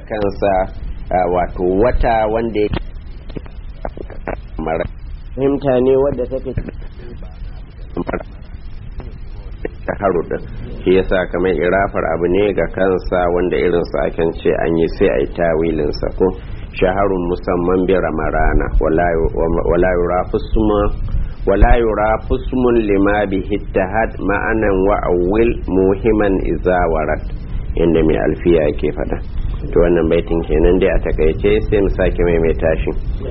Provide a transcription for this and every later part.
kansa wato wata wanda ya fahimta ne wadda take shaharu din shi yasa kamar irafar abu ne ga kansa wanda irinsa akan ce an yi sai a yi tawilinsa ko shaharun musamman bi ramarana wala yura fusma wala yura fusmun lima bi hittahad ma'anan wa awwil muhimman izawarat inda mai alfiya yake fada to wannan baitin kenan dai a takaice sai mu sake maimaita shi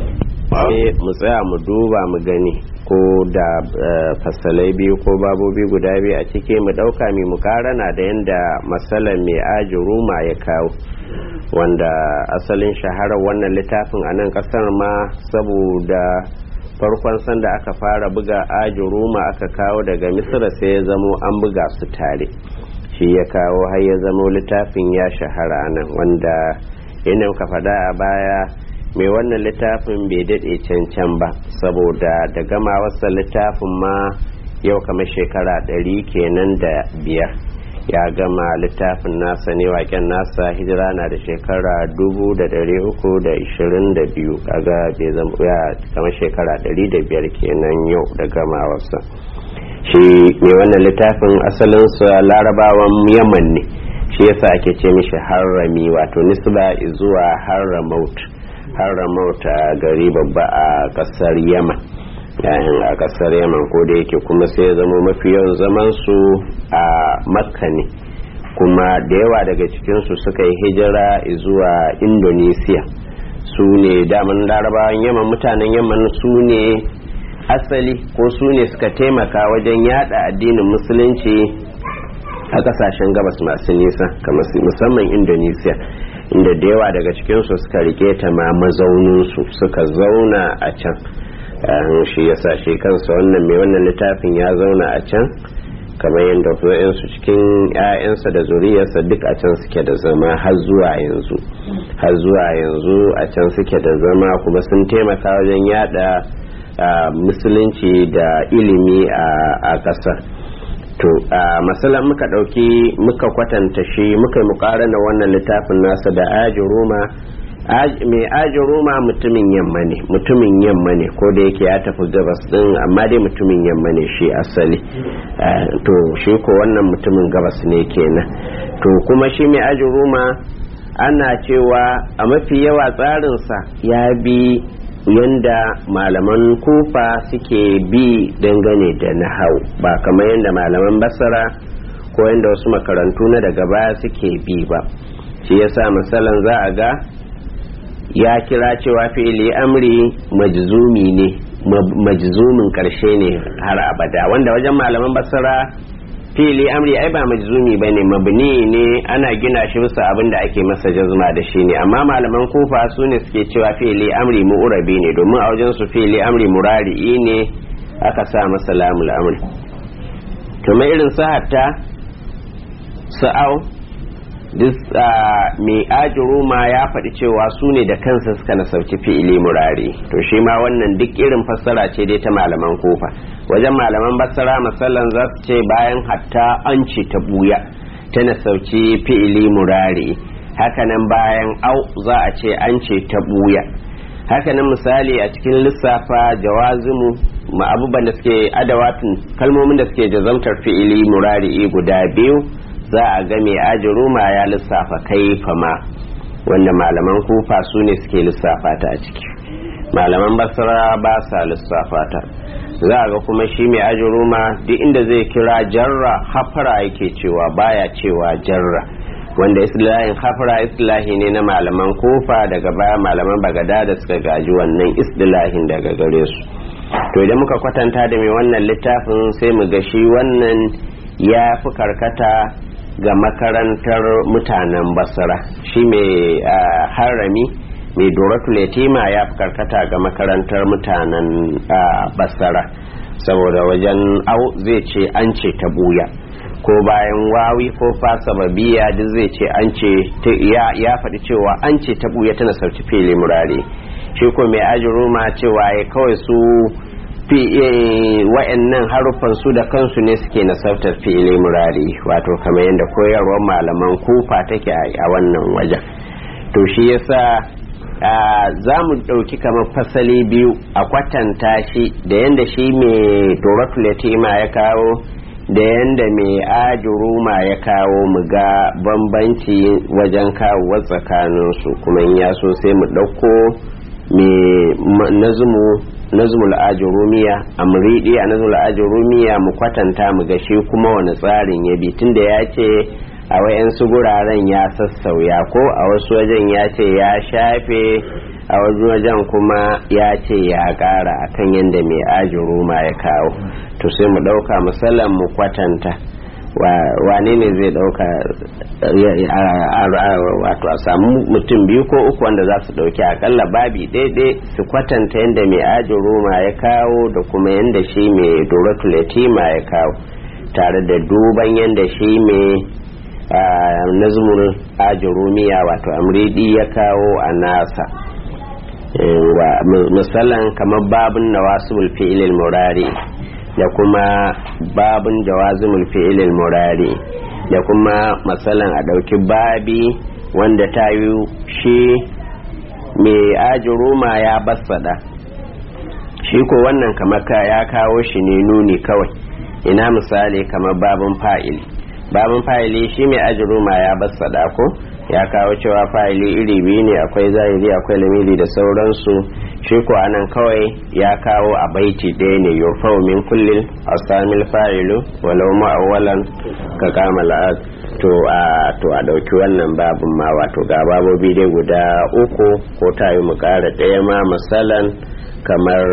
mu tsaya mu duba mu gani ko da fasalai biyu ko babobi guda biyu a ciki mu dauka mai mukarana da yadda matsalar mai ajuruma ya kawo wanda asalin shaharar wannan littafin a nan kasar ma saboda farkon sanda aka fara buga ajuruma aka kawo daga misira sai ya zamo an buga su tare shi ya kawo har ya zamo littafin ya shahara nan wanda yana ka faɗa a baya mai wannan littafin bai daɗe cancan ba saboda da gama wasa littafin ma yau kamar shekara ɗari kenan da biyar ya gama littafin nasa ne waken nasa hijira na da shekara dubu da ɗari uku da ishirin da biyu kaga bai zama ya kamar shekara ɗari da biyar kenan yau da gama wasa shi mai wannan littafin asalinsa larabawan yaman ne shi yasa ake ce mishi harrami wato nisba zuwa harramaut haramauta gari babba a kasar yaman yayin a kasar yaman ko da yake kuma sai ya zama mafi yawan zaman su a makka ne kuma da yawa daga cikinsu suka yi hijira zuwa indonesia su ne daman larabawan yaman mutanen yaman su ne asali ko su ne suka taimaka wajen yada addinin musulunci a kasashen gabas masu nisa musamman indonesia inda da yawa daga cikinsu suka rike ta ma mazauninsu suka zauna a can shi ya sa shi kansa wannan mai wannan littafin ya zauna a can kamar yadda su cikin 'ya'yansa da zuriyarsa duk a can suke da zama har zuwa yanzu har zuwa yanzu a can suke da zama kuma sun taimaka wajen yada musulunci da ilimi a ƙasar to a matsalan muka ɗauki muka kwatanta shi muka yi mukarana wannan littafin nasa da aji roma mai aji roma mutumin yamma ne mutumin yamma ne ko da yake ya tafi gabas din amma dai mutumin yamma ne shi asali to shi ko wannan mutumin gabas ne kenan to kuma shi mai aji roma ana cewa a mafi yawa tsarinsa ya bi yanda malaman kufa suke bi dangane da nahau ba kamar yadda malaman basara ko yadda wasu makarantu na daga baya suke bi ba shi yasa misalan za a ga ya kira cewa fi'ili amri majzumi ne majzumin karshe ne har abada wanda wajen malaman basara fili amri ai ba majzumi bane mabni ne ana gina shi bisa abin da ake masa jazma da shi ne amma malaman kufa su ne suke cewa fili amri mu'urabi ne domin a wajen su fili amri murari'i ne aka sa masa lamul amri to mai irin sahatta sa'au mai ajiru ma ya faɗi cewa su ne da kansa suka nasarci fi'ili murari to shi ma wannan duk irin fassara ce dai ta malaman kofa wajen malaman basara masallan za su ce bayan hatta an ce ta buya ta nasarci fi'ili murari hakanan bayan au za a ce an ce ta buya hakanan misali a cikin lissafa jawazimu ma abubuwan da suke adawatin kalmomin da suke jazamtar fi'ili murari guda biyu za a ga mai ajiruma ya lissafa kaifa ma wanda malaman kufa su ne suke lissafa ta a ciki malaman basra ba sa lissafa ta za a ga kuma shi mai ajiruma duk inda zai kira jarra hafara yake cewa baya cewa jarra wanda islahin hafara islahi ne na malaman kufa daga baya malaman bagada da suka gaji wannan islahin daga gare su to idan muka kwatanta da mai wannan littafin sai mu ga shi wannan ya fi karkata ga makarantar mutanen basra shi mai harami mai doratul yatima ya fi karkata ga makarantar mutanen basra saboda wajen au zai ce an ce ta buya ko bayan wawi ko fasa babiya duk zai ce an ce ya faɗi cewa an ce ta buya tana sauci fili murare shi ko mai ajiruma cewa ya kawai su fi wa'annan haruffan su da kansu ne suke nasartar fi'ili murari wato kamar yadda koyarwar malaman kufa take a wannan wajen to shi yasa za mu ɗauki kamar fasali biyu a kwatanta shi da yadda shi mai doratul yatima ya kawo da yadda mai ajuruma ya kawo mu ga bambanci wajen kawo tsakaninsu kuma in ya so sai mu ɗauko mai nazumul ajurumiya amridi a nazumul ajurumiya mu kwatanta mu ga shi kuma wani tsarin ya bi tunda ya ce a wayansu guraren ya sassauya ko a wasu wajen ya ce ya shafe a wasu wajen kuma ya ce ya kara akan yadda mai ajuruma ya kawo to sai mu ɗauka musallan mu kwatanta wane ne zai ɗauka wato a samu mutum biyu ko uku wanda za su ɗauki akalla babi ɗaiɗai su kwatanta yadda mai ajuruma ya kawo da kuma yadda shi mai doratul yatima ya kawo tare da duban yadda shi mai nazmul ajurumiya wato amridi ya kawo a nasa misalan kamar babin nawasibul fi'ilil murari da kuma babin jawazimul fi'ilil murari da kuma matsalan a ɗauki babi wanda ta yi shi mai ajuruma ya bassada shi ko wannan kamar ya kawo shi ne nuni kawai ina misali kamar babin fa'ili babin fa'ili shi mai ajuruma ya bassada ko ya kawo cewa fa'ili iri biyu ne akwai zahiri akwai lamiri da sauransu shi ko anan kawai ya kawo a baiti ɗaya ne yurfau min kullin asamil fa'ilu walau ma'awalan ka kama la'ad to a to a ɗauki wannan babin ma wato ga babobi dai guda uku ko ta yi mu ƙara ɗaya ma misalan kamar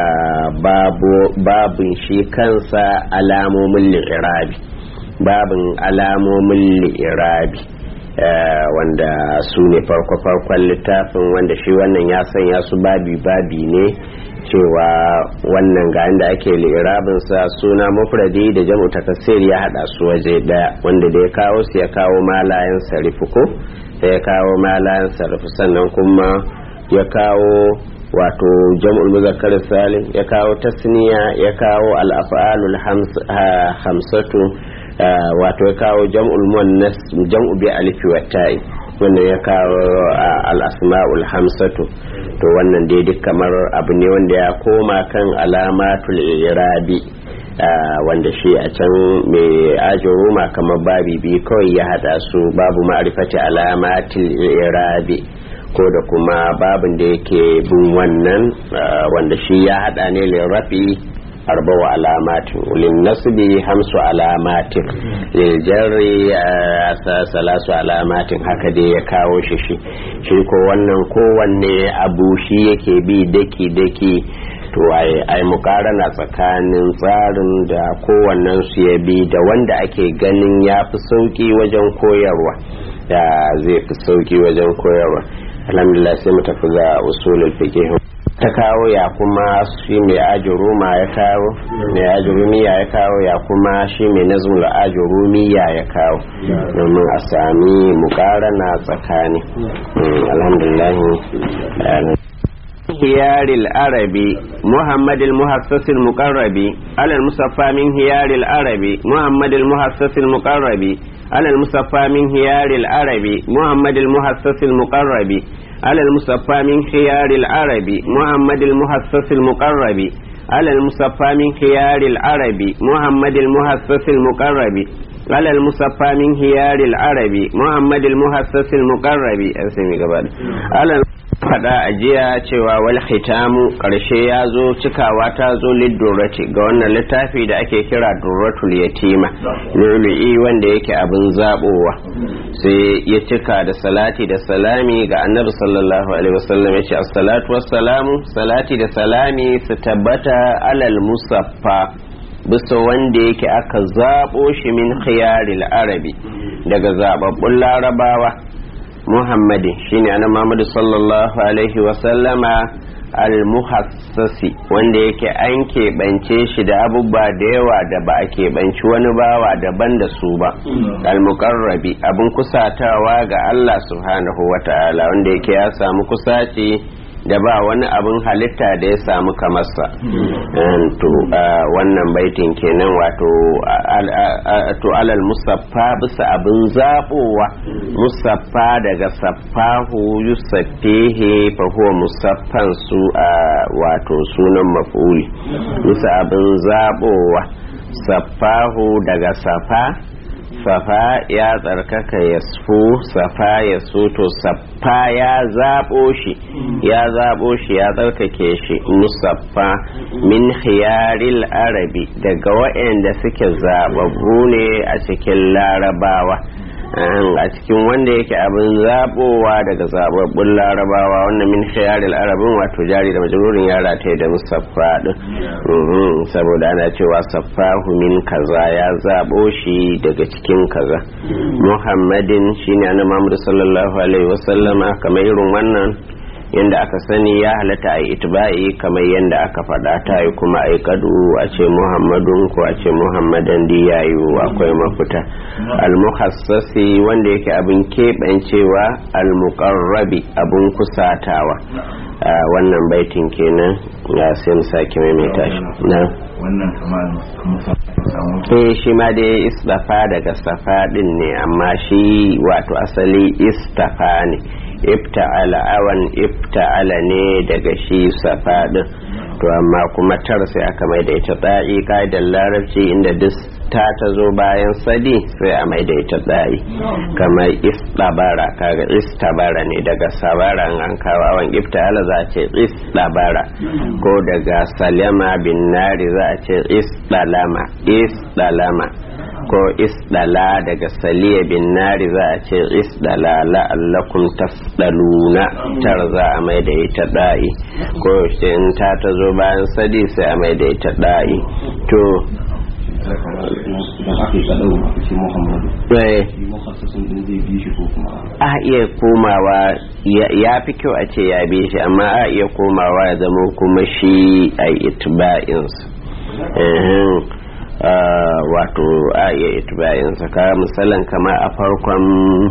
babin shi kansa alamomin li'irabi babin alamomin li'irabi wanda su ne farko-farkon littafin wanda shi wannan ya sanya su babi-babi ne cewa wannan ga inda ake li'irabinsa suna mufradi da jam'u takassir ya hada su waje daya wanda da ya kawo su ya kawo malayan sarifu ko ya kawo malayan sarifu sannan kuma ya kawo wato jam'ul muzakkar salim ya kawo tasniya ya kawo al-af'alul hamsatu wato ya kawo jam'ul muannas jam'u bi alifi wa ta'i wanda ya kawo al-asma'ul hamsatu to wannan dai duk kamar abu ne wanda ya koma kan alamatul irabi wanda shi a can mai ajin roma kamar babi biyu kawai ya hada su babu ma'rifati alamatul irabi ko da kuma babin da yake bin wannan wanda shi ya hada ne lirafi arbawa alamatin ulin nasbi hamsu alamatin liljarri salasu alamatin haka dai ya kawo shi shi shi ko wannan kowanne abu shi yake bi daki daki to ai mukarana tsakanin tsarin da kowannen su ya bi da wanda ake ganin ya fi sauki wajen koyarwa da zai fi sauki wajen koyarwa alhamdulillah sai mu tafi ga usulul fiqh ta kawo ya kuma shi mai ajuruma ya kawo mai ajurumiya ya kawo ya kuma shi mai nazmul ajurumiya ya kawo domin a sami mukarana tsakani alhamdulillah هيار العربي محمد المحسس المقرب على المصفى من هيار العربي محمد المحسس المقرب على المصفى من هيار العربي محمد المحسس المقرب على المصفى من خيار العرب محمد المحسس المقرب على المصفى من خيار العرب محمد المحسس المقرب على المصفى من خيار العرب محمد المحسس المقرب على faɗa a jiya cewa wal hitamu ƙarshe ya zo cikawa ta zo liddurati ga wannan littafi da ake kira durratul yatima lulu'i wanda yake abin zaɓowa sai ya cika da salati da salami ga annabi sallallahu alaihi wasallam ya ce assalatu wassalamu salati da salami su tabbata alal musaffa bisa wanda yake aka zaɓo shi min khiyaril arabi daga zaɓaɓɓun larabawa muhammadin shine ana muhammadu sallallahu alaihi wasallama almuhassasi wanda yake an keɓance shi da abubuwa da yawa da ba a keɓanci wani bawa daban da su ba almukarrabi abin kusatawa ga Allah subhanahu wa ta'ala wanda yake ya samu kusaci da ba wani abin halitta da ya samu kamarsa to wannan baitin kenan wato to alal musaffa bisa abin zabowa musaffa daga saffahu yusaffihi fa huwa musaffan su a wato sunan maf'uli bisa abin zabowa saffahu daga safa safa ya tsarkaka ya su safa ya su to saffa ya zaɓo shi ya zaɓo shi ya tsarkake shi musaffa min khiyaril arabi daga waɗanda suke zaɓaɓɓu ne a cikin larabawa a cikin wanda yake abin zaɓowa daga zaɓaɓɓun larabawa wannan min khiyaril arabin wato jari da majalurin ya rataye da musaffa din saboda ana cewa saffahu min kaza ya zaɓo shi daga cikin kaza muhammadin shine annabi muhammad sallallahu alaihi wasallama kamar irin wannan yadda aka sani ya halatta a itiba'i kamar yadda aka faɗa ta yi kuma a kadu a ce muhammadun ko a ce muhammadan di yayu akwai mafita almuhassasi wanda yake abin keɓancewa almuqarrabi abin kusatawa wannan baitin kenan ya sai mu sake maimaita shi na wannan kamar eh shi ma dai istafa daga safa din ne amma shi wato asali istafa ne ifta'ala awan ifta'ala ne daga shi safa din to amma kuma tar sai aka mai da ita tsa'i ka'idar larabci inda duk ta ta zo bayan sadi sai a mai da ita tsa'i kamar istabara kaga istabara ne daga sabara an kawo awan ifta'ala za a ce istabara ko daga salama bin nari za a ce isdalama isdalama ko isdala daga saliya bin nari za a ce isdala la'allakum tasdaluna tar za a mai da ita da'i ko in ta ta zo bayan sadi sai a mai da ita da'i to a iya komawa ya fi kyau a ce ya bi shi amma a iya komawa ya zama kuma shi a itba'insa wato a iya itba'insa ka misalin kama a farkon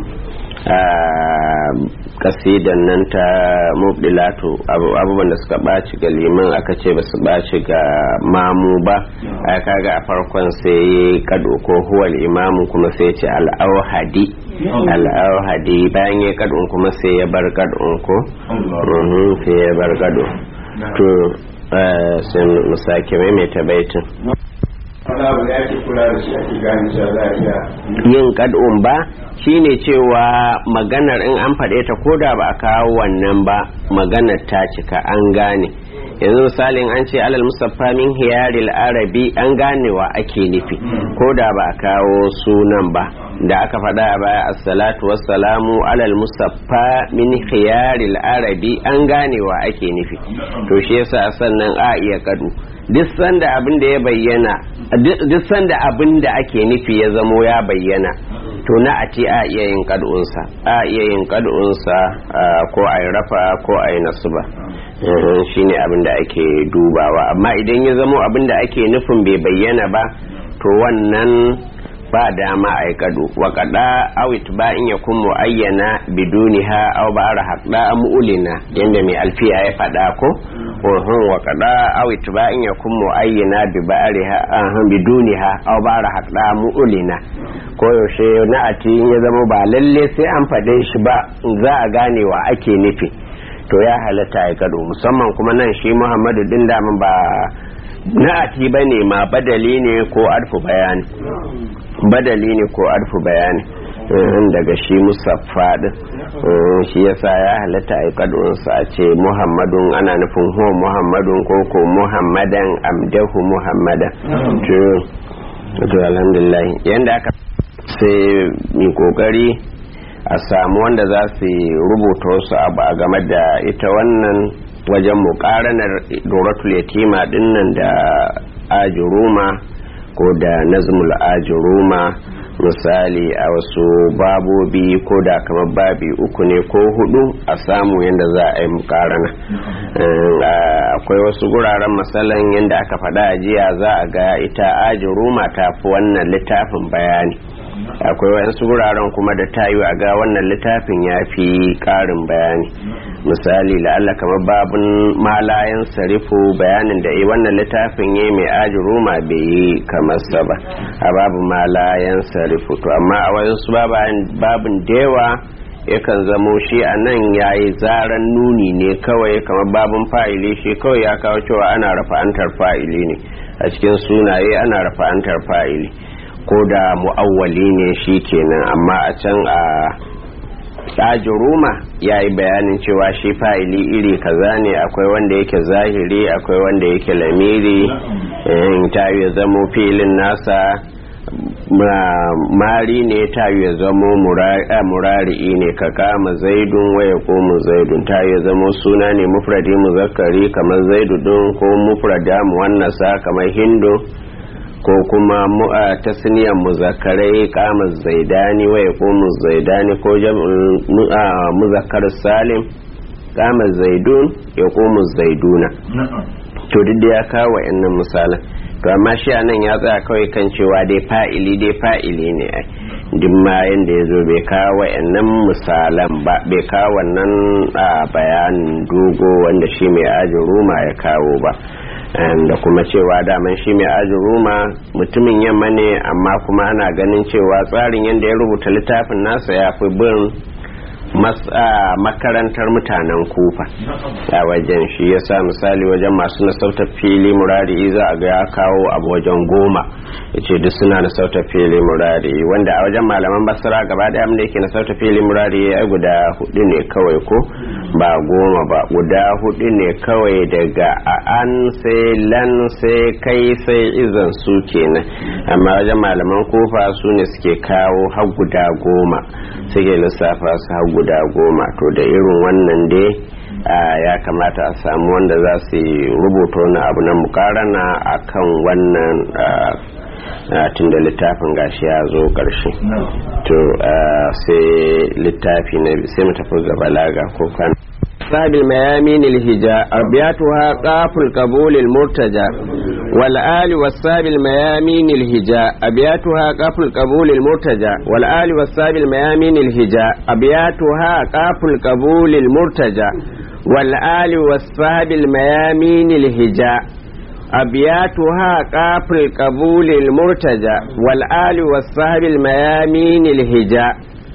kasidan nan ta mubdilatu abubuwan da suka ɓaci ga liman aka ce ba su ɓaci ga mamu ba a kaga a farkon sai kado ko huwal imamu kuma sai ce al'auhadi al'auhadi bayan ya kadon kuma sai ya bar kadon ko sai ya bar kado to sai mu sake maimaita baitin yin kad'un ba shine cewa maganar in an faɗe ta koda ba a kawo wannan ba maganar ta cika an gane yanzu misalin an ce alal musaffa min hiyaril arabi an gane wa ake nufi koda ba a kawo sunan ba da aka faɗa a baya assalatu wassalamu alal musaffa min hiyaril arabi an gane wa ake nufi to shi yasa sannan a iya kadu duk sanda abin da ya bayyana duk sanda abin da ake nufi ya zamo ya bayyana to na a ce a iya yin kad'unsa a iya yin kad'unsa ko a rafa ko a yi nasuba shine abin da ake dubawa amma idan ya zamo abin da ake nufin bai bayyana ba to wannan ba dama a yi kado wa kada awit ba in ya kun mu'ayyana biduniha aw ba ara haɗa mu'ulina yadda mai alfiya ya faɗa ko uhun wa kada awit ba in ya kun mu'ayyana bi ba'ariha ahun biduniha aw ba ara haɗa mu'ulina ko yaushe na ati ya zama ba lalle sai an faɗe shi ba za a gane wa ake nufi to ya halatta ya kado musamman kuma nan shi muhammadu din daman ba na'ati ba ne ma badali ne ko arfu bayani badali ne ko arfu bayani daga shi musaffa din shi yasa ya halatta a kadunsa a ce muhammadun ana nufin huwa muhammadun ko ko muhammadan amdahu muhammadan to alhamdulillah yanda aka sai mai kokari a samu wanda za su rubuta wasu abu a game da ita wannan wajen mukaranar doratul yatima dinnan da ajuruma ko da nazmul ajuruma misali a wasu babobi ko da kamar babi uku ne ko hudu a samu yadda za a yi mukarana akwai wasu guraren matsalan yadda aka faɗa a jiya za a ga ita ajuruma ta fi wannan littafin bayani akwai wayansu wuraren kuma da tayi a ga wannan littafin ya fi karin bayani misali la'alla kamar babun malayan sarifu bayanin da wannan littafin ya mai ajuruma bai yi kamar sa ba a babu malayan sarifu to amma a wayansu babin dewa yakan zamo shi a nan ya yi zaren nuni ne kawai kamar babin fa'ili shi kawai ya kawo cewa ana rafa'antar fa'ili ne a cikin sunaye ana rafa'antar fa'ili ko da mu'awwali ne shi kenan amma a can a ruma ya yi bayanin cewa shi fa'ili iri kaza ne akwai wanda yake zahiri akwai wanda yake lamiri ta yi zamo filin nasa mari ne ta yi zamo murari'i ne ka kama zaidun waya ko mu zaidun ta yi zamo suna ne mufradi muzakkari kamar zaidu din ko mufrada muwannasa kamar hindu ko kuma tasniyan muzakarai kama zaidani wa ya komu zaidani ko muzakkar salim kama zaidun ya komu zaiduna to duk da ya kawo wa'annan misalan to amma shi anan ya tsaya kawai kan cewa dai fa'ili dai fa'ili ne ai duk ma yanda ya zo bai kawo wa'annan misalan ba bai kawo wannan bayanin dogo wanda shi mai ajin ruma ya kawo ba da kuma cewa daman shi mai ajin ruma mutumin yamma ne amma kuma ana ganin cewa tsarin yadda ya rubuta littafin nasa ya fi bin makarantar mutanen kufa a wajen shi ya sa misali wajen masu nasautar fili murari za a ga ya kawo abu wajen goma ya ce duk suna nasautar fili murari wanda a wajen malaman basira gaba daya da yake nasautar fili murari ya guda hudu ne kawai ko ba goma ba guda hudu ne kawai daga an sai lan sai kai sai izan su kenan amma wajen malaman kufa su ne suke kawo har guda goma suke lissafa su har guda goma to da irin wannan dai ya kamata a samu wanda za su rubuta wani abu na mukarana a kan wannan tun da littafin gashi ya zo ƙarshe to sai littafi na sai mu tafi ga balaga ko kan أصحاب الميامين الهجاء أبياتها قاف القبول المرتجى والآل والساب الميامين الهجاء أبياتها قاف القبول المرتجى والآل والساب الميامين الهجاء أبياتها قاف القبول المرتجى والآل والساب الميامين الهجاء أبياتها قاف القبول المرتجى والآل والساب الميامين الهجاء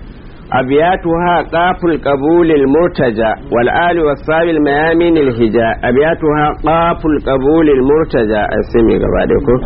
أبياتها قاف القبول المرتجى والآل والصاب الميامين الهجاء أبياتها قاف القبول المرتجى أسمي قبادكم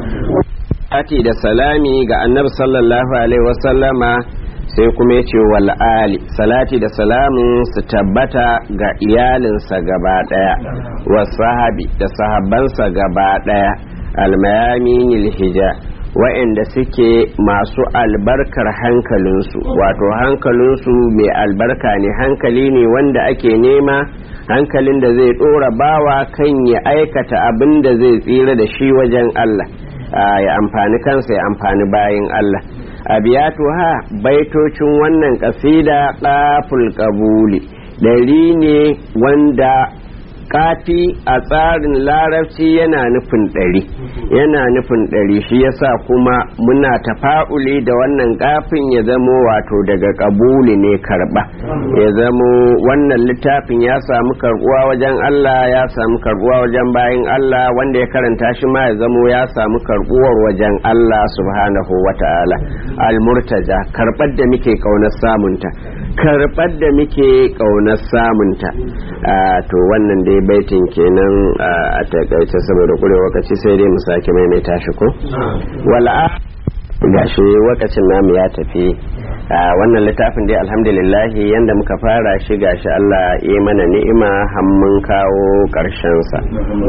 أتي da salami ga annabi sallallahu alaihi wasallama sai kuma ya ce wal ali salati da salamun su tabbata ga iyalinsa gaba daya wa sahabi da sahabbansa gaba daya almayaminil hija wa'anda suke masu albarkar hankalinsu wato hankalinsu mai albarka ne hankali ne wanda ake nema hankalin da zai dora bawa kan ya aikata abin da zai tsira da shi wajen Allah ya amfani kansa ya amfani bayin Allah abiyatu ha baitocin wannan kasida qaful qabuli dari ne wanda kafi a tsarin larabci yana nufin ɗari yana nufin ɗari shi yasa kuma muna tafa'uli da wannan kafin ya zamo wato daga kabuli ne karɓa ya zamo wannan littafin ya samu karɓuwa wajen Allah ya samu karɓuwa wajen bayan Allah wanda ya karanta shi ma ya zamo ya samu karɓuwar wajen Allah subhanahu wa ta'ala almurtaja karɓar da muke ƙaunar samunta karɓar da muke ƙaunar samunta to wannan dai baitin kenan a takaice saboda kure wakaci sai dai mu sake maimaita shi ko wala gashi wakacin namu ya tafi wannan littafin dai alhamdulillah yanda muka fara shi gashi Allah ya mana ni'ima har mun kawo karshen sa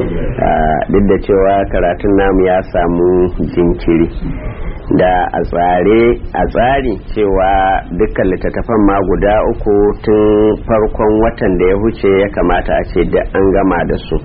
duk da cewa karatun namu ya samu jinkiri da a tsare a tsari cewa dukkan littattafan ma guda uku tun farkon watan da ya huce ya kamata a ce da an gama da su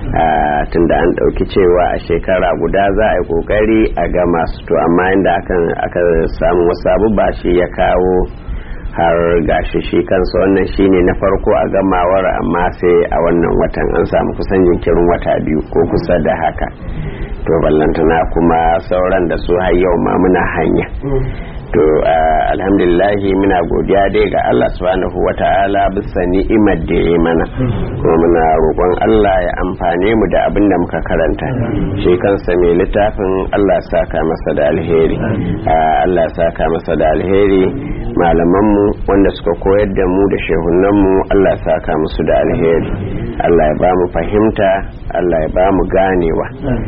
tun da an ɗauki cewa a shekara guda za a yi ƙoƙari a gama su to amma inda aka samu wasu abubuwa shi ya kawo har gashi shi kansa wannan shine na farko a gamawar amma sai a wannan watan an samu kusan jinkirin wata biyu ko kusa da haka to ballantana kuma sauran da su har yau ma muna hanya to alhamdulillahi muna godiya dai ga Allah subhanahu wa ta'ala bisa ni'imar da ya mana kuma muna roƙon Allah ya amfane mu da abin da muka karanta shi kansa mai littafin Allah saka masa da alheri Allah saka masa da alheri malamanmu wanda suka koyar da mu da shehunanmu Allah saka musu da alheri Allah ya ba mu fahimta Allah ya ba mu ganewa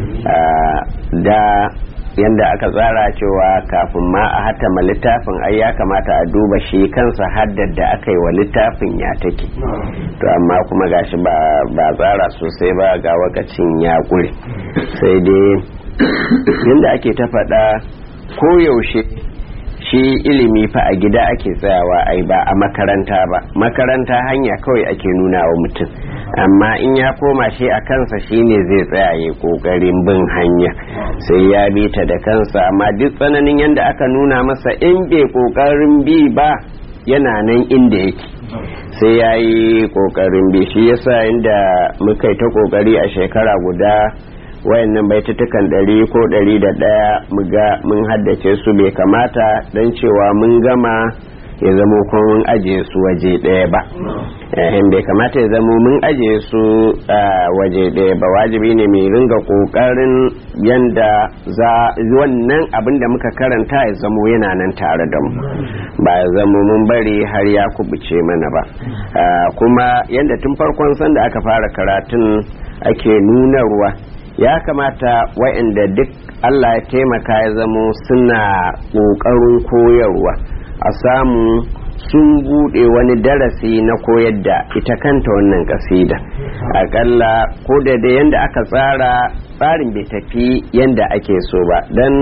da yadda aka tsara cewa kafin ma a hatama littafin ai ya kamata a duba shi kansa haddar da aka yi wa littafin ya take to amma kuma gashi ba tsara sosai ba ga wakacin ya ƙure sai dai yadda ake ta faɗa koyaushe shi ilimi fa a gida ake tsayawa ai ba a makaranta ba makaranta hanya kawai ake nuna wa mutum amma in ya koma shi a kansa shine zai tsaya ya kokarin bin hanya sai ya bi ta da kansa amma duk tsananin yadda aka nuna masa in bai kokarin bi ba yana nan inda yake sai ya yi kokarin bi shi yasa inda muka yi ta kokari a shekara guda wayannan baitutukan ɗari ko ɗari da ɗaya muga mun haddace su bai kamata don cewa mun gama ya zamo kuma mun ajiye su waje ɗaya ba in bai kamata ya zamo mun ajiye su waje ɗaya ba wajibi ne mai ringa ƙoƙarin yanda za wannan abin da muka karanta ya zamo yana nan tare da mu ba ya zamo mun bari har ya kubuce mana ba kuma yanda tun farkon sanda aka fara karatun ake nunarwa ya kamata wa'inda duk Allah ya taimaka ya zamo suna ƙoƙarin koyarwa a samu sun buɗe wani darasi na koyar da ita kanta wannan kasida akalla ko da da yanda aka tsara tsarin bai tafi yanda ake so ba don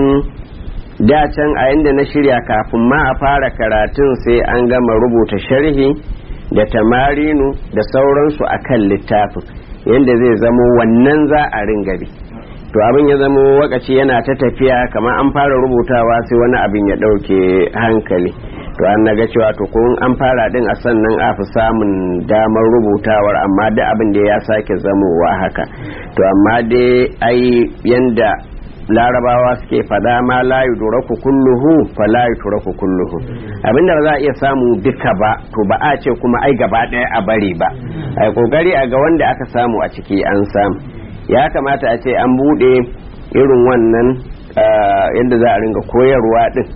can a yanda na shirya kafin ma a fara karatun sai an gama rubuta sharhi da tamarinu da sauransu a kan littafin yanda zai zamo wannan za a ringa bi to abin ya zamo wakaci yana ta tafiya kamar an fara rubutawa sai wani abin ya ɗauke hankali to an naga cewa to ko an fara din a sannan a fi samun damar rubutawar amma da abin da ya sake zamowa haka to amma dai ai yanda larabawa suke fada ma la yudraku kulluhu fa la yudraku kulluhu abinda ba za a iya samu duka ba to ba a ce kuma ai gaba daya a bari ba ai kokari a ga wanda aka samu a ciki an samu ya kamata a ce an bude irin wannan yadda za a ringa koyarwa din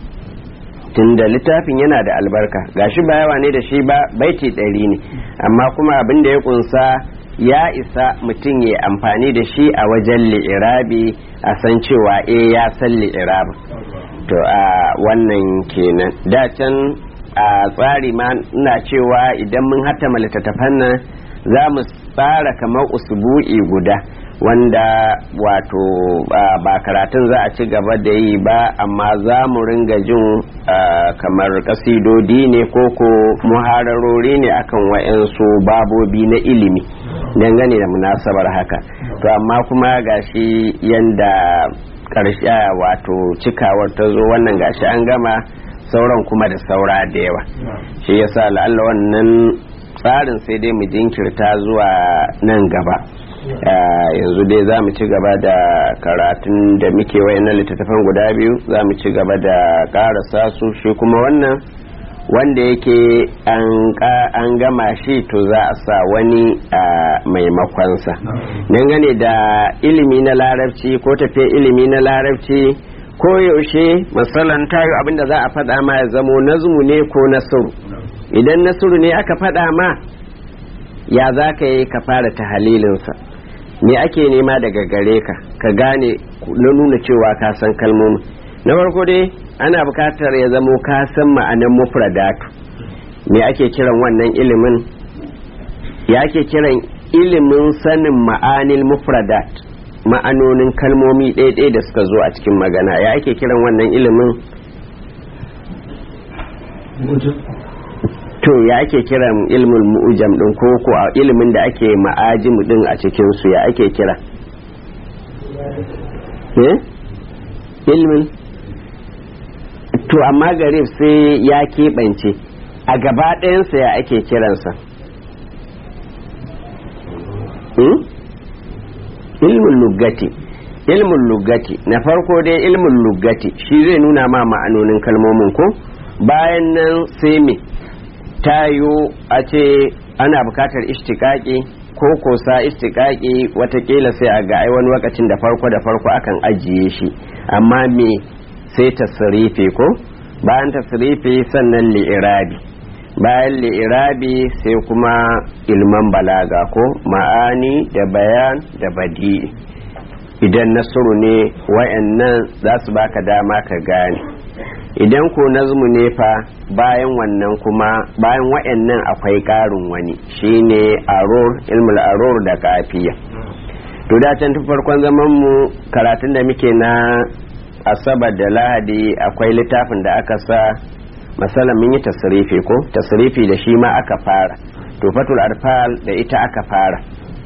tunda littafin yana da albarka gashi ba yawa ne da shi ba baiti ɗari ne amma kuma abin da ya kunsa ya isa mutum ya amfani da shi a wajen li'irabi a san cewa eh ya san li'irabi to a wannan kenan da can a tsari ma ina cewa idan mun hattama littattafan nan za mu tsara kamar usbu'i guda wanda wato ba karatun za a ci gaba da yi ba amma za mu ringa jin kamar kasidodi ne ko ko muhararori ne akan wa'yansu babobi na ilimi dangane da munasabar haka to amma kuma gashi yanda karshe wato cikawar ta zo wannan gashi an gama sauran kuma da saura da yawa shi yasa la'alla wannan tsarin sai dai mu jinkirta zuwa nan gaba yanzu dai za mu ci gaba da karatun da muke wayannan littattafan guda biyu za mu ci gaba da karasa su shi kuma wannan wanda yake an gama shi to za a sa wani a maimakonsa dangane da ilimi na larabci ko tafiya ilimi na larabci ko yaushe matsalan tayo abinda za a faɗa ma ya zamo nazmu ne ko nasuru idan nasuru ne aka faɗa ma ya za ka yi ka fara ta halilinsa me ake nema daga gare ka ka gane na nuna cewa ka san kalmomin na farko dai ana bukatar ya zamo ka san ma'anan mufradatu me ake kiran wannan ilimin ya ake kiran ilimin sanin ma'anil mufradat ma'anonin kalmomi ɗaya da suka zo a cikin magana ya ake kiran wannan ilimin to ya ake kiran ilmin mu'ujam din ko ko a ilimin da ake ma'ajimu din a cikin su ya ake kira eh ilmin to amma garib sai ya keɓance a gaba ɗayansa ya ake kiransa ilmin lugati ilmin lugati na farko dai ilmin lugati shi zai nuna ma ma'anonin kalmomin ko bayan nan sai me tayo a ce ana bukatar ishtiƙaƙi ko kosa ishtiƙaƙi watakila sai a ga ai wani lokacin da farko da farko akan ajiye shi amma me sai tasrifi ko bayan tasrifi sannan li'irabi bayan li'irabi sai kuma ilman balaga ko ma'ani da bayan da badi'i idan nasuru ne wayannan za su baka dama ka gane idan ko nazmu ne fa bayan wannan kuma bayan wayannan akwai ƙarin wani shine arur ilmul arur da kafiya to da can tun farkon zaman mu karatun da muke na asabar da lahadi akwai littafin da aka sa masala mun yi tasrifi ko tasrifi da shi ma aka fara to fatul arfal da ita aka fara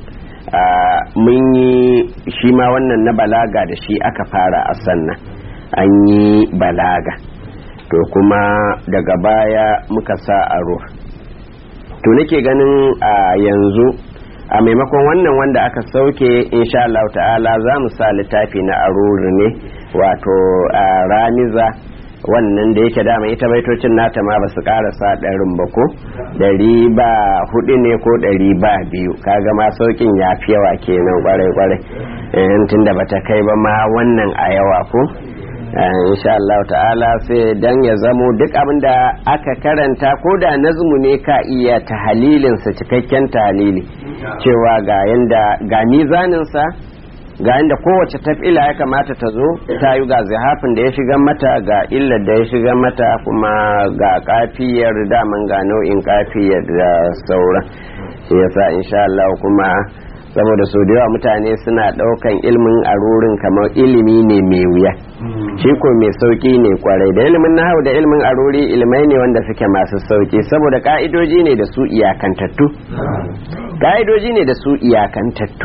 mun yi shi ma wannan na balaga da shi aka fara a sannan an yi balaga to kuma daga baya muka sa aro to nake ganin a yanzu a maimakon wannan wanda aka sauke insha Allah ta'ala za mu sa littafi na aruri ne wato ramiza wannan da yake dama ita baitocin nata ma ba su karasa ɗarin ba ko ɗari ba hudu ne ko ɗari ba biyu kaga ma saukin ya fi yawa kenan kwarai kwarai tun da bata kai ba ma wannan a yawa ko insha Allah ta'ala sai dan ya zamo duk abin da aka karanta ko da nazmu ne ka iya tahalilinsa cikakken tahalili cewa ga yanda ga mizaninsa ga inda kowace tafila ya kamata ta zo ta yi ga zihafin da ya shiga mata ga illar da ya shiga mata kuma ga kafiyar daman ga nau'in kafiyar da sauran shi yasa insha Allah kuma saboda sau da yawa mutane suna daukan ilmin arurin kamar ilimi ne mai wuya shi ko mai sauki ne kwarai da ilimin nahawu da ilimin aruri ilimai ne wanda suke masu sauki saboda ka'idoji ne da su iyakantattu ka'idoji ne da su iyakantattu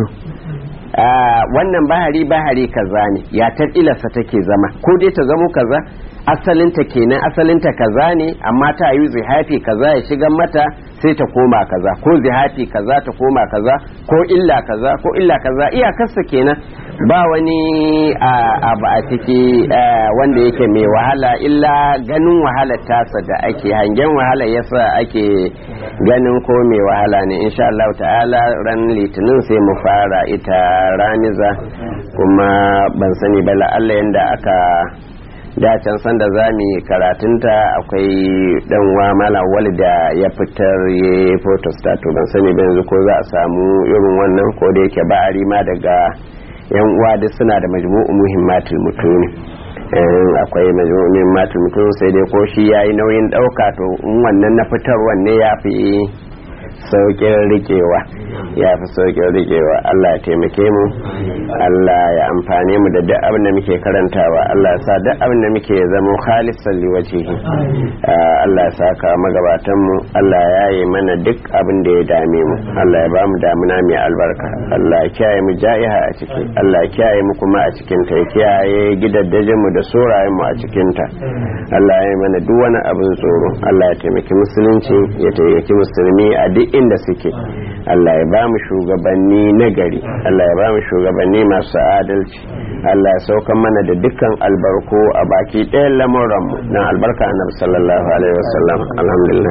wannan bahari bahari kaza ne ya ilarsa take zama ko dai ta zamo kaza asalinta kenan asalinta kaza ne amma ta yi zihafi kaza ya shiga mata sai ta koma kaza ko zihafi kaza ta koma kaza ko illa kaza ko illa kaza iyakarsa kenan ba wani abu a ciki wanda yake mai wahala illa ganin wahalar tasa da ake hangen wahala yasa ake ganin ko mai wahala ne insha Allah ta'ala ran litinin sai mu fara ita raniza kuma ban sani ba la'alla yanda aka da can sanda za mu yi karatunta akwai dan wa mala da ya fitar ya photostat ban sani ba yanzu ko za a samu irin wannan ko da yake ba ma daga yan uwa duk suna da majmu'u muhimmatul mutuni akwai majmu'u muhimmatul mutuni sai dai ko shi yayi nauyin dauka to in wannan na fitarwa ne ya fi saukin rikewa ya fi saukin rikewa Allah ya taimake mu Allah ya amfane mu da duk abin da muke karantawa Allah ya sa duk abin da muke zama khalisan liwajihi Allah ya saka magabatan mu Allah ya yi mana duk abin da ya dame mu Allah ya ba mu damuna mai albarka Allah ya kiyaye mu ja'iha a ciki Allah ya kiyaye mu kuma a cikin ta ya kiyaye gidaddajin mu da sorayen mu a cikin ta Allah ya yi mana duk wani abin tsoro Allah ya taimaki musulunci ya taimaki musulmi a duk inda suke Allah ya ba mu shugabanni na gari Allah ya ba mu shugabanni masu adalci Allah ya saukan mana da dukkan albarko a baki ɗayan lamuranmu na albarka annabi sallallahu alaihi wasallam alhamdulillah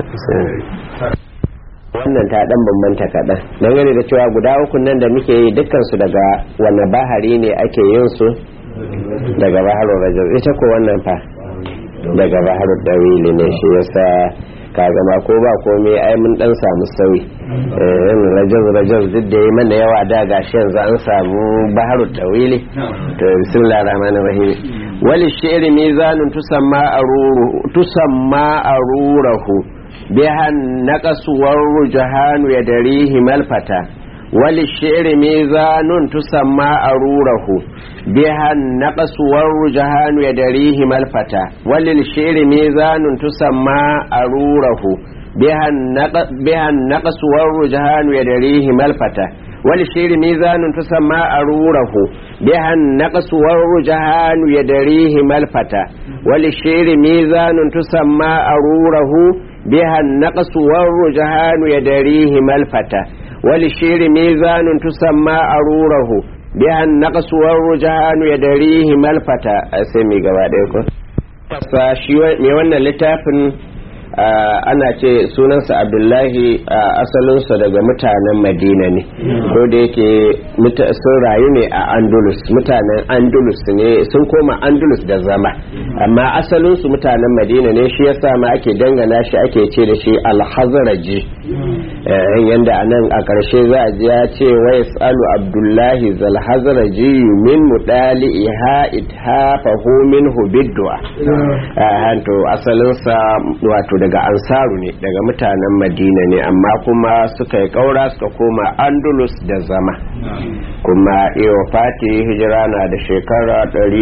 wannan ta dan bambanta kaɗan dangane da cewa guda uku nan da muke yi dukkansu daga wanne bahari ne ake yin su daga baharul rajab ita ko wannan fa daga baharul dawili ne shi yasa ka gama ko ba komai ai mun dan samu sauyi rajaz rajaz duk da yi mana yawa da gashi yanzu an samu baharul dawili to bismillahir rahmanir rahim wali shi'ri mizanun tusamma aruru tusamma arurahu bihan naqasu warujahanu yadrihi malfata wali shi'ri mizanun tusamma arurahu بها النقص والرجهان يدريه الفتى وللشعر ميزان تسمى أروره بها النقص, بها النقص والرجهان يدريه الفتى وللشعر ميزان تسمى أروره بها النقص والرجهان يدريه الفتى وللشعر ميزان تسمى أروره بها النقص والرجهان يدريه الفتى وللشعر ميزان تسمى أروره bihan naqsuwar rujanu ya darihi malfata sai mi gaba ɗaya ko shi mai wannan littafin ana ce sunansa abdullahi asalinsa daga mutanen madina ne ko da yake sun rayu ne a andalus mutanen andalus ne sun koma andalus da zama amma asalinsu mutanen madina ne shi yasa ma ake dangana shi ake ce da shi alhazaraji yanda a nan a ƙarshe za a ji ya ce wa yasalu abdullahi zalhazaraji min mudali iha ithafahu minhu biddu'a to asalinsa wato daga ansaru ne daga mutanen madina ne amma kuma suka yi kaura suka koma andalus da zama kuma iyo fati hijira na da shekara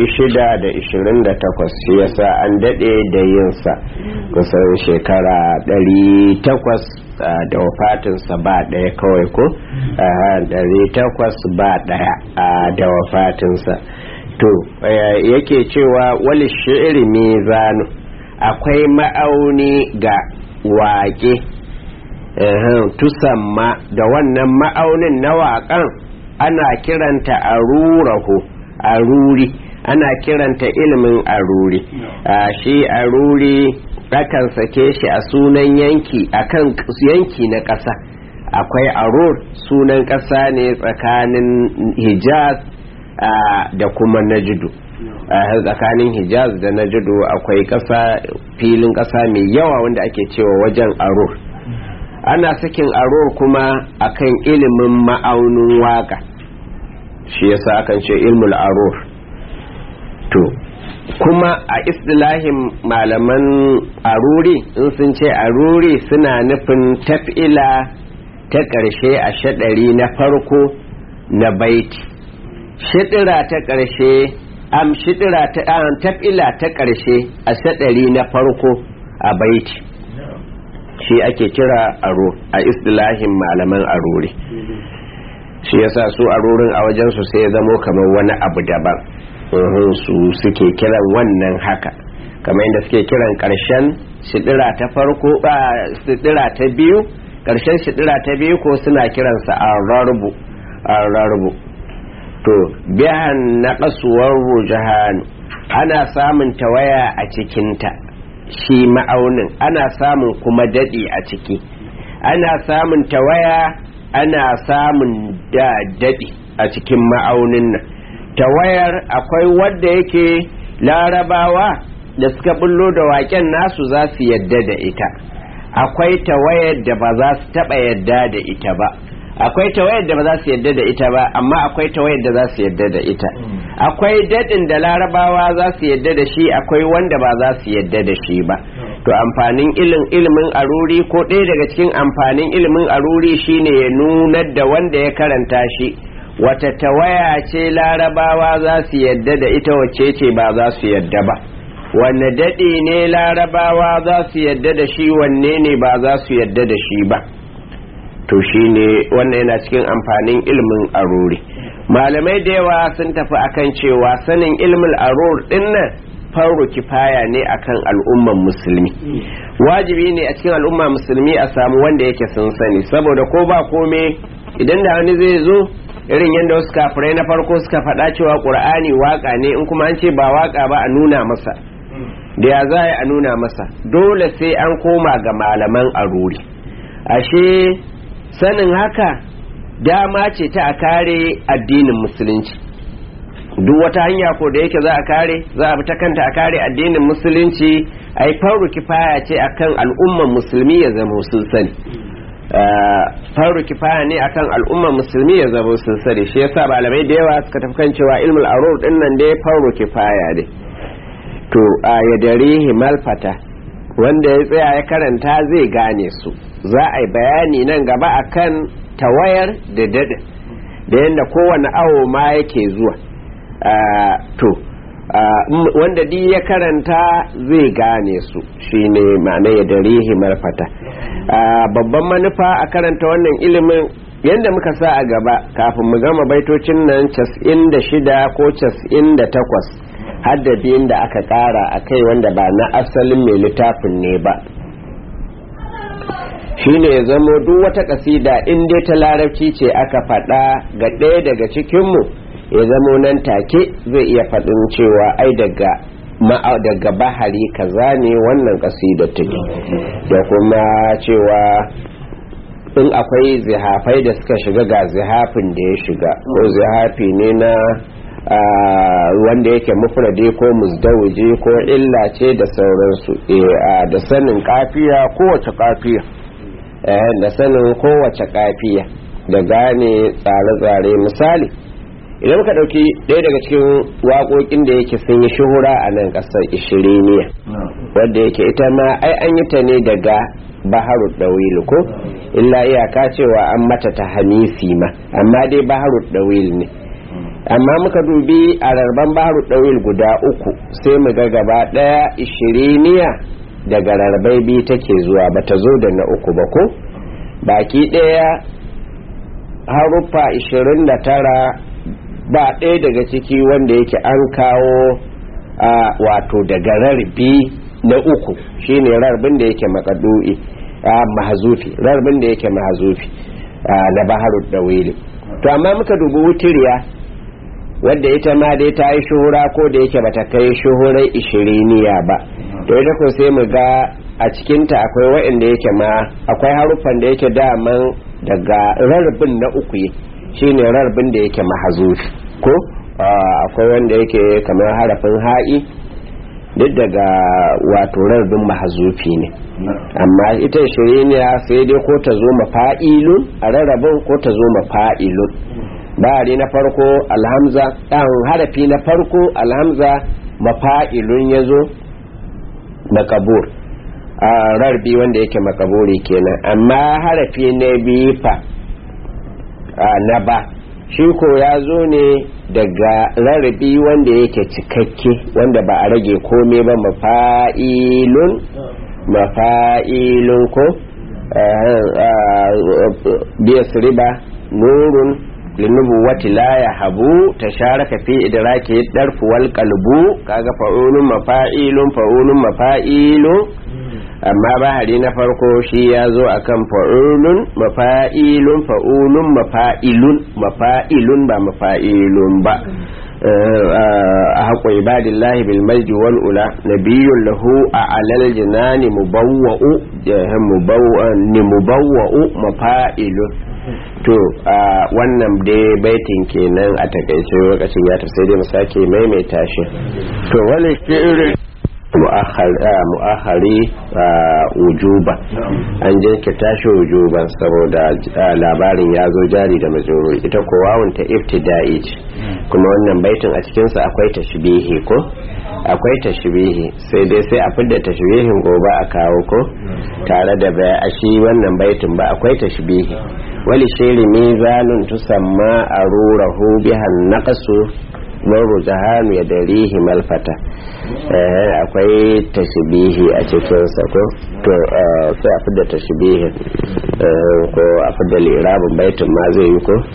628 shi yasa an dade da yinsa kusan shekara 800 da wafatinsa ba daya kawai ko 800 ba daya da wafatinsa to yake cewa wali shi'iri mizanu akwai ma'auni ga waƙe tusamma da wannan ma'aunin na waƙan ana kiranta arurahu aruri ana kiranta ilimin aruri shi aruri akan sake shi a sunan yanki akan yanki na ƙasa akwai arur sunan ƙasa ne tsakanin hijaz da kuma najidu a tsakanin hijaz da najidu akwai ƙasa filin ƙasa mai yawa wanda ake cewa wajen arur ana sakin arur kuma akan ilimin ma'aunin waka shi yasa akan ce ilmul arur to kuma a istilahin malaman aruri in sun ce aruri suna nufin taf'ila ta ƙarshe a shaɗari na farko na baiti shiɗira ta ƙarshe am shidira ta tafila ta ƙarshe a sadari na farko a baiti shi ake kira aro a istilahin malaman arori shi yasa su arorin a wajensu sai ya zamo kamar wani abu daban su suke kiran wannan haka kamar yadda suke kiran ƙarshen shidira ta farko ba shidira ta biyu ƙarshen shidira ta biyu ko suna kiransa a rarrubu to bihan na kasuwar rujahan ana samun tawaya a cikinta shi ma'aunin ana samun kuma daɗi a ciki ana samun tawaya ana samun da daɗi a cikin ma'aunin nan tawayar akwai wadda yake larabawa da suka bullo da waken nasu za su yadda da ita akwai tawayar da ba za su taɓa yadda da ita ba akwai tawayar da ba za su yadda da ita ba amma akwai tawayar da za su yadda da ita akwai daɗin da larabawa za su yadda da shi akwai wanda ba za su yadda da shi ba to amfanin ilimin aruri ko ɗaya daga cikin amfanin ilimin aruri shine ya nunar da wanda ya karanta shi wata tawaya ce larabawa za su yadda da ita wacce ce ba za su yadda ba wanne daɗi ne larabawa za su yadda da shi wanne ne ba za su yadda da shi ba to shine wannan yana cikin amfanin ilimin aruri malamai da yawa sun tafi akan cewa sanin ilimin arur din nan faru kifaya ne akan al'umman musulmi wajibi ne a cikin al'umma musulmi a samu wanda yake sun sani saboda ko ba kome idan da wani zai zo irin yadda wasu kafirai na farko suka faɗa cewa ƙur'ani waka ne in kuma an ce ba waka ba a nuna masa da ya za a nuna masa dole sai an koma ga malaman aruri ashe sanin haka dama ce ta a kare addinin musulunci duk wata hanya ko da yake za a kare za a bi ta kanta a kare addinin musulunci a yi faru kifaya ce akan al'umman musulmi ya zama sun sani faru kifaya ne akan al'umman musulmi ya zama sun sani shi yasa malamai da yawa suka tafi kan cewa ilmul arur din nan dai faru kifaya ne to a yadarihi malfata wanda ya tsaya ya karanta zai gane su za a yi bayani nan gaba akan tawayar da daɗin da yadda kowane awo ma yake zuwa to wanda di ya karanta zai gane su shine ma'ana ya darihi marfata babban manufa a karanta wannan ilimin yadda muka sa a gaba kafin mu gama baitocin nan 96 ko 98 haddadin da aka kara a kai wanda ba na asalin mai littafin ne ba shine ya zamo duk wata kasida in dai ta larabci ce aka faɗa ga ɗaya daga cikinmu ya zamo nan take zai iya faɗin cewa ai daga daga bahari kaza ne wannan kasida take da kuma cewa in akwai zihafai da suka shiga ga zihafin da ya shiga ko zihafi ne na wanda yake mufrade ko muzdawiji ko illa ce da sauransu da sanin kafiya kowace kafiya da sanin kowace kafiya da gane tsare-tsare misali idan muka ɗauki ɗaya daga cikin waƙoƙin da yake sun yi shuhura a nan ƙasar ishiriniya wadda yake ita ma ai an yi ta ne daga baharu ɗawil ko illa iyaka cewa an mata ta hamisi ma amma dai baharu ɗawil ne amma muka dubi a rarban baharu ɗawil guda uku sai mu ga gaba ɗaya ishiriniya daga rarbai biyu take zuwa ba ta zo da na uku ba ko baki ɗaya haruffa 29 ba ɗaya daga ciki wanda yake an kawo a wato daga rarbi na uku shine rarbin da yake makadu'i a mahazufi rarbin da yake mahazufi na baharul dawili to amma muka dubi wutiriya wadda ita ma dai ta yi shuhura ko da yake bata kai shuhurai ishiriniya ba to ita ko sai mu ga a cikinta akwai waɗanda yake ma akwai haruffan da yake daman daga rarbin na uku shine rarbin da yake mahazufi ko akwai wanda yake kamar harafin ha'i duk daga wato rarbin mahazufi ne amma ita shiriniya sai dai ko ta zo mafa'ilun a rarrabin ko ta zo mafa'ilun bari na farko alhamza ɗan harafi na farko alhamza mafa'ilun ya zo makabur a rarbi wanda yake makaburi kenan amma harafi na biyu fa na ba shi ko ya zo ne daga rarrabi wanda yake cikakke wanda ba a rage kome ba mafa'ilun mafa'ilun ko biya riba nurun linubuwati la ya habu ta sharaka fi idraki darfu wal qalbu kaga fa'ulun mafa'ilun fa'ulun mafa'ilun amma bahari na farko shi ya zo akan fa'ulun mafa'ilun fa'ulun mafa'ilun mafa'ilun ba mafa'ilun ba a haƙo ibadillahi bil majdi wal ula nabiyyun lahu a alal jinani mubawwa'u ni mubawwa'u mafa'ilun to wannan dai baitin kenan a takaice lokacin ya tafi sai dai mu sake maimaita shi to wani irin mu'ahari wujuba an jinkirta shi wujuban saboda labarin ya zo jari da majururi ita ko wawun ta ibtida'i ce kuma wannan baitin a cikinsa akwai tashbihi ko akwai tashbihi sai dai sai a fidda tashbihin gobe a kawo ko tare da baya a shi wannan baitin ba akwai tashbihi wali shiri mizanun tusamma arurahu bihan naqsu maru jahanu ya darihi malfata akwai tashbihi a cikinsa ko to sai a fidda tashbihin ko a fidda lirabin baitin ma zai yi ko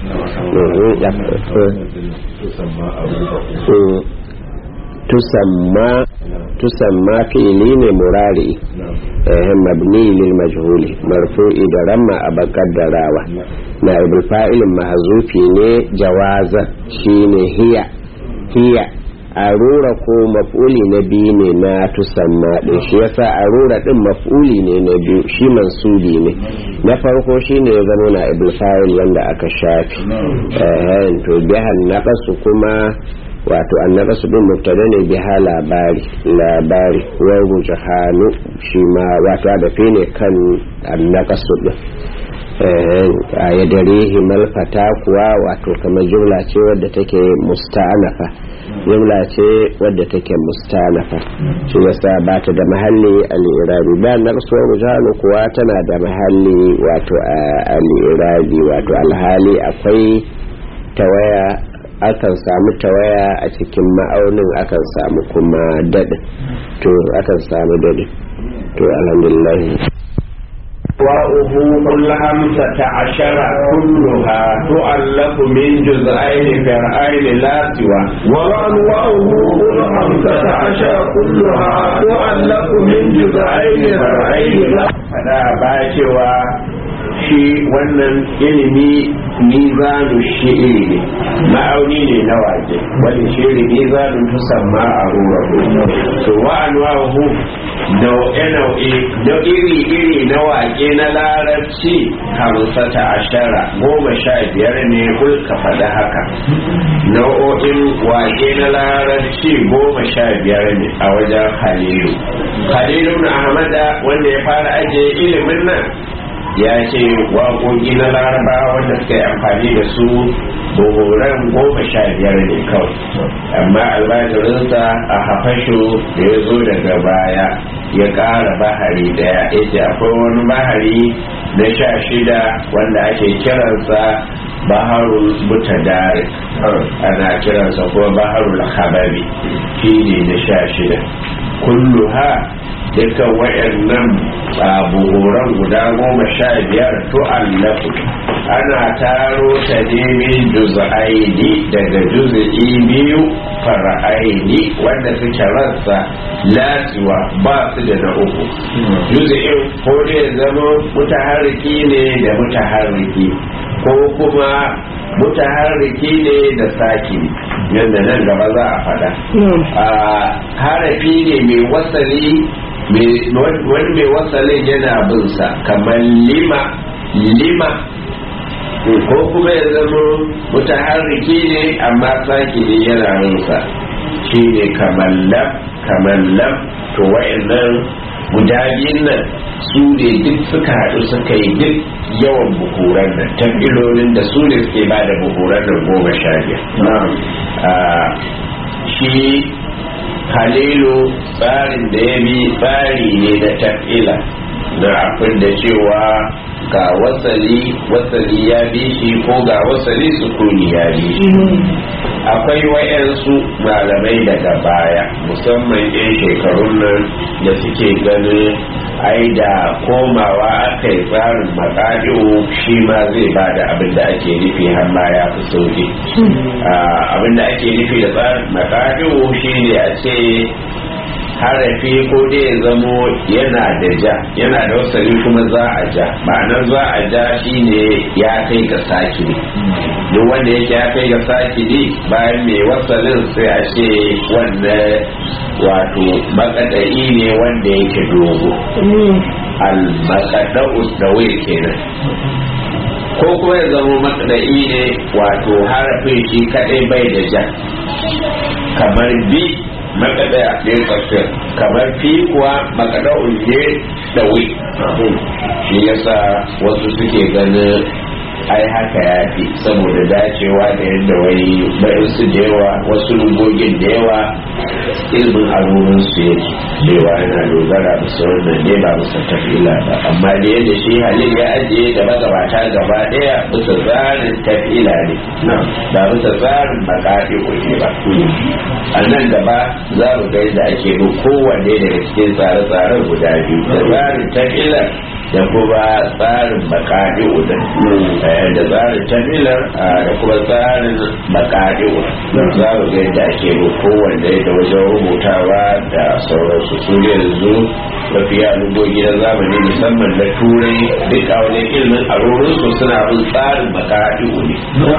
tusamma tusamma fi'ili ne murari mabni lil majhuli marfu'i da ramma a bakaddarawa na ibul fa'ilin mahzufi ne jawaza shine hiya hiya arura ko maf'uli na biyu ne na tusamma din shi yasa arura din maf'uli ne na biyu shi mansubi ne na farko shine ya zama na ibul fa'il wanda aka shafi eh to bihan naqasu kuma wato annaqasu din mubtada ne biha labari labari wa rujhanu shi ma wato da ne kan annaqasu din a ya dare malfata kuwa wato kamar jumla ce wadda take musta'anafa jumla ce wadda take musta'anafa shi yasa ba ta da mahalli al-irabi ba naqsuwar mujhalu kuwa tana da mahalli wato al-irabi wato alhali akwai tawaya akan samu tawaya a cikin ma'aunin akan samu kuma daɗin to akan samu daɗin to alhamdulillah وأبوح الخمسة عشر كلها تؤلف من جزئين فرعين لا سوى وأنواعه الخمسة عشر كلها تؤلف من جزئين فرعين لا فلا باشوا shi wannan ilimi mizanu shi'iri ne ma'auni ne na wake wani shiri mizanu tusamma a rura to wa anwa'uhu nau'e-nau'e da iri-iri na wake na larabci hamsata ashara goma sha biyar ne kulka faɗa haka nau'o'in wake na larabci goma sha biyar ne a wajen halilu halilu na ahmada wanda ya fara ajiye ilimin nan ya ce waƙoƙi na laraba wanda suka yi amfani da su buhuran goma sha biyar ne kawai amma albajirinsa a hafasho da ya zo daga baya ya ƙara bahari daya ya ce akwai wani bahari na sha shida wanda ake kiransa baharul mutadari ana kiransa kuma baharul habari shi ne na sha shida kulluha dukkan wayannan buhuran guda goma sha biyar tu'allafu ana taro ta nemin juz'aini daga juz'i biyu fara'aini wanda suke rassa latiwa ba su da na uku juz'in ko ne zama mutaharriki ne da mutaharriki ko kuma mutaharriki ne da saki yadda nan gaba za a fada harafi ne mai wasali wani mai wasalin yana binsa kamar lima lima ko kuma ya zama mutaharriki ne amma saki ne yana rinsa shi ne kamar lam kamar lam to wa'annan guda biyun nan su ne duk suka haɗu suka yi duk yawan bukuran nan tambilolin da su ne suke ba da bukuran nan goma sha biyar shi halilu tsarin da ya bi tsari ne na tafila na abin da cewa ga wasali wasali ya bi shi ko ga wasali sukuni ya bi shi akwai wayansu malamai daga baya musamman yan shekarun nan da suke ganin ai da komawa aka yi tsarin makadi'u shi ma zai ba da abin da ake nufi har ma ya fi sauki abin da ake nufi da tsarin makadi'u shi ne a ce harafi ko dai ya zamo yana da ja yana da wasali kuma za a ja ma'anar za a ja shine ya kai ga sakiri duk wanda yake ya kai ga sakiri bayan mai wasalin sai a ce wannan wato makadai ne wanda yake dogo al-makadau dawai kenan ko kuma ya zama makadai ne wato harafin shi kadai bai da ja kamar bi makada ne tsakiyar kamar fi kuwa makada ulke da wi shi yasa wasu suke ganin ai haka ya fi saboda dacewa da yadda wani bayan su da yawa wasu lugogin da yawa ilimin abubuwan su yake cewa yana dogara bisa wannan ne ba bisa tafila ba amma da yadda shi halin ya ajiye da magabata gaba daya bisa tsarin tafila ne ba bisa tsarin makafi kuke ba a nan gaba za mu ga yadda ake bin kowanne daga cikin tsare-tsaren guda biyu da tsarin tafila da kuma tsarin makaɗi udan da tsarin tafilar da kuma tsarin makaɗi udan za mu ga yadda ake bin kowanne da wajen rubutawa da sauransu su yanzu mafiya lugogi na zamani musamman na turai duk a wani ilimin arorinsu suna bin tsarin makaɗi ne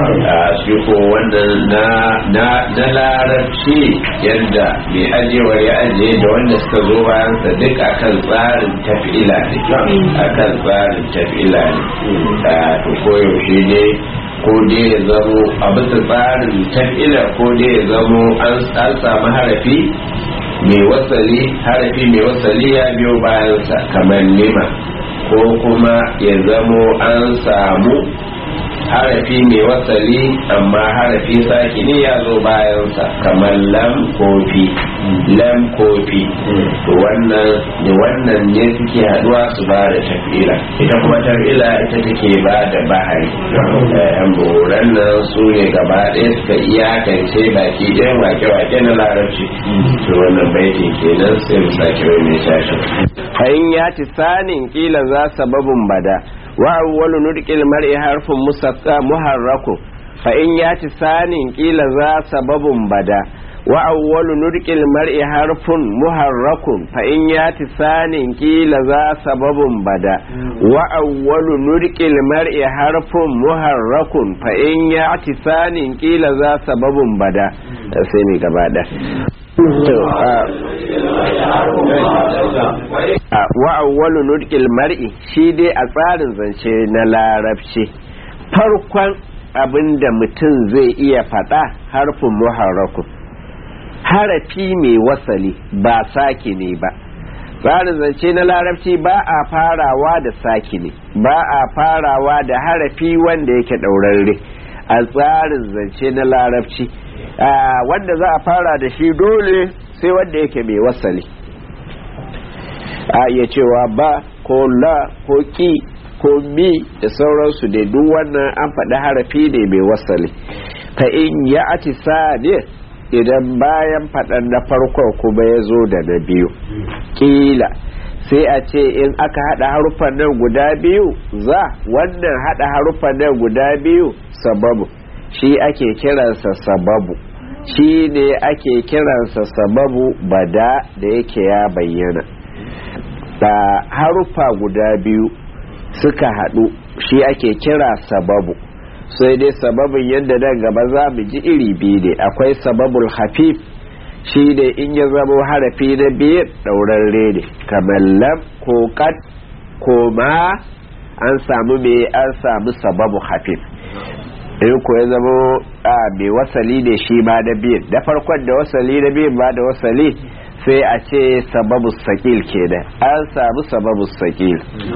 su ko wannan na larabci yadda mai ajiyewar ya ajiye da wanda suka zo bayansa duk akan tsarin tafila ne akan tsarin tafila ne to koyaushe ne ko dai ya zamo a bisa tsarin tafila ko dai ya zamo an samu harafi mai wasali harafi mai wasali ya biyo bayansa kamar nima ko kuma ya zamo an samu harafi mai wasali amma harafi saki ne ya zo bayansa kamar lam kofi lam kofi to wannan da wannan ne suke haduwa su ba da tafila ita kuma tafila ita take ba da bahari yan buran nan su ne gaba ɗaya suka iyakance baki ɗayan wake-wake na larabci to wannan baitin kenan sai mu sake wai mai tashi in ya ci sanin kila za sababin bada وأول نطق المرء حرف مسقى محرك فإن يأتي ثاني قيل ذا سبب بدا wa awwalu nurqil mar'i harfun muharrakun fa in yati sanin kila za sababun bada wa awwalu nurqil mar'i harfun muharrakun fa in yati sanin kila za sababun bada sai ne gaba da wa awwalu nurqil mar'i shi dai a tsarin zance na larabci farkon abinda mutum zai iya faɗa harfin muharrakun harafi mai wasali ba saki ne ba tsarin zance na larabci ba a farawa da saki ne ba a farawa da harafi wanda yake ɗaurarre a tsarin zance na larabci wanda za a fara da shi dole sai wanda yake mai wasali a iya cewa ba ko la ko ki ko mi da sauransu da duk wannan an faɗi harafi ne mai wasali ka in ya ati ne idan bayan faɗan na farkon kuma ya zo da na biyu ƙila sai a ce in aka haɗa haruffan nan guda biyu za wannan haɗa haruffan nan guda biyu sababu shi ake kiransa sababu shi ne ake kiransa sababu bada da yake ya bayyana da haruffa guda biyu suka haɗu shi ake kira sababu sai dai sababin yadda nan gaba za mu ji iri biyu ne akwai sababul hafif shi ne in ya zama harafi na biyu ɗaurarre ne kamar lam ko kat ko ma an samu me an samu sababu hafif in ko ya zama a mai wasali ne shi ma na biyu da farkon da wasali na biyu ba da wasali sai a ce sababu sakil kenan an samu sababu sakil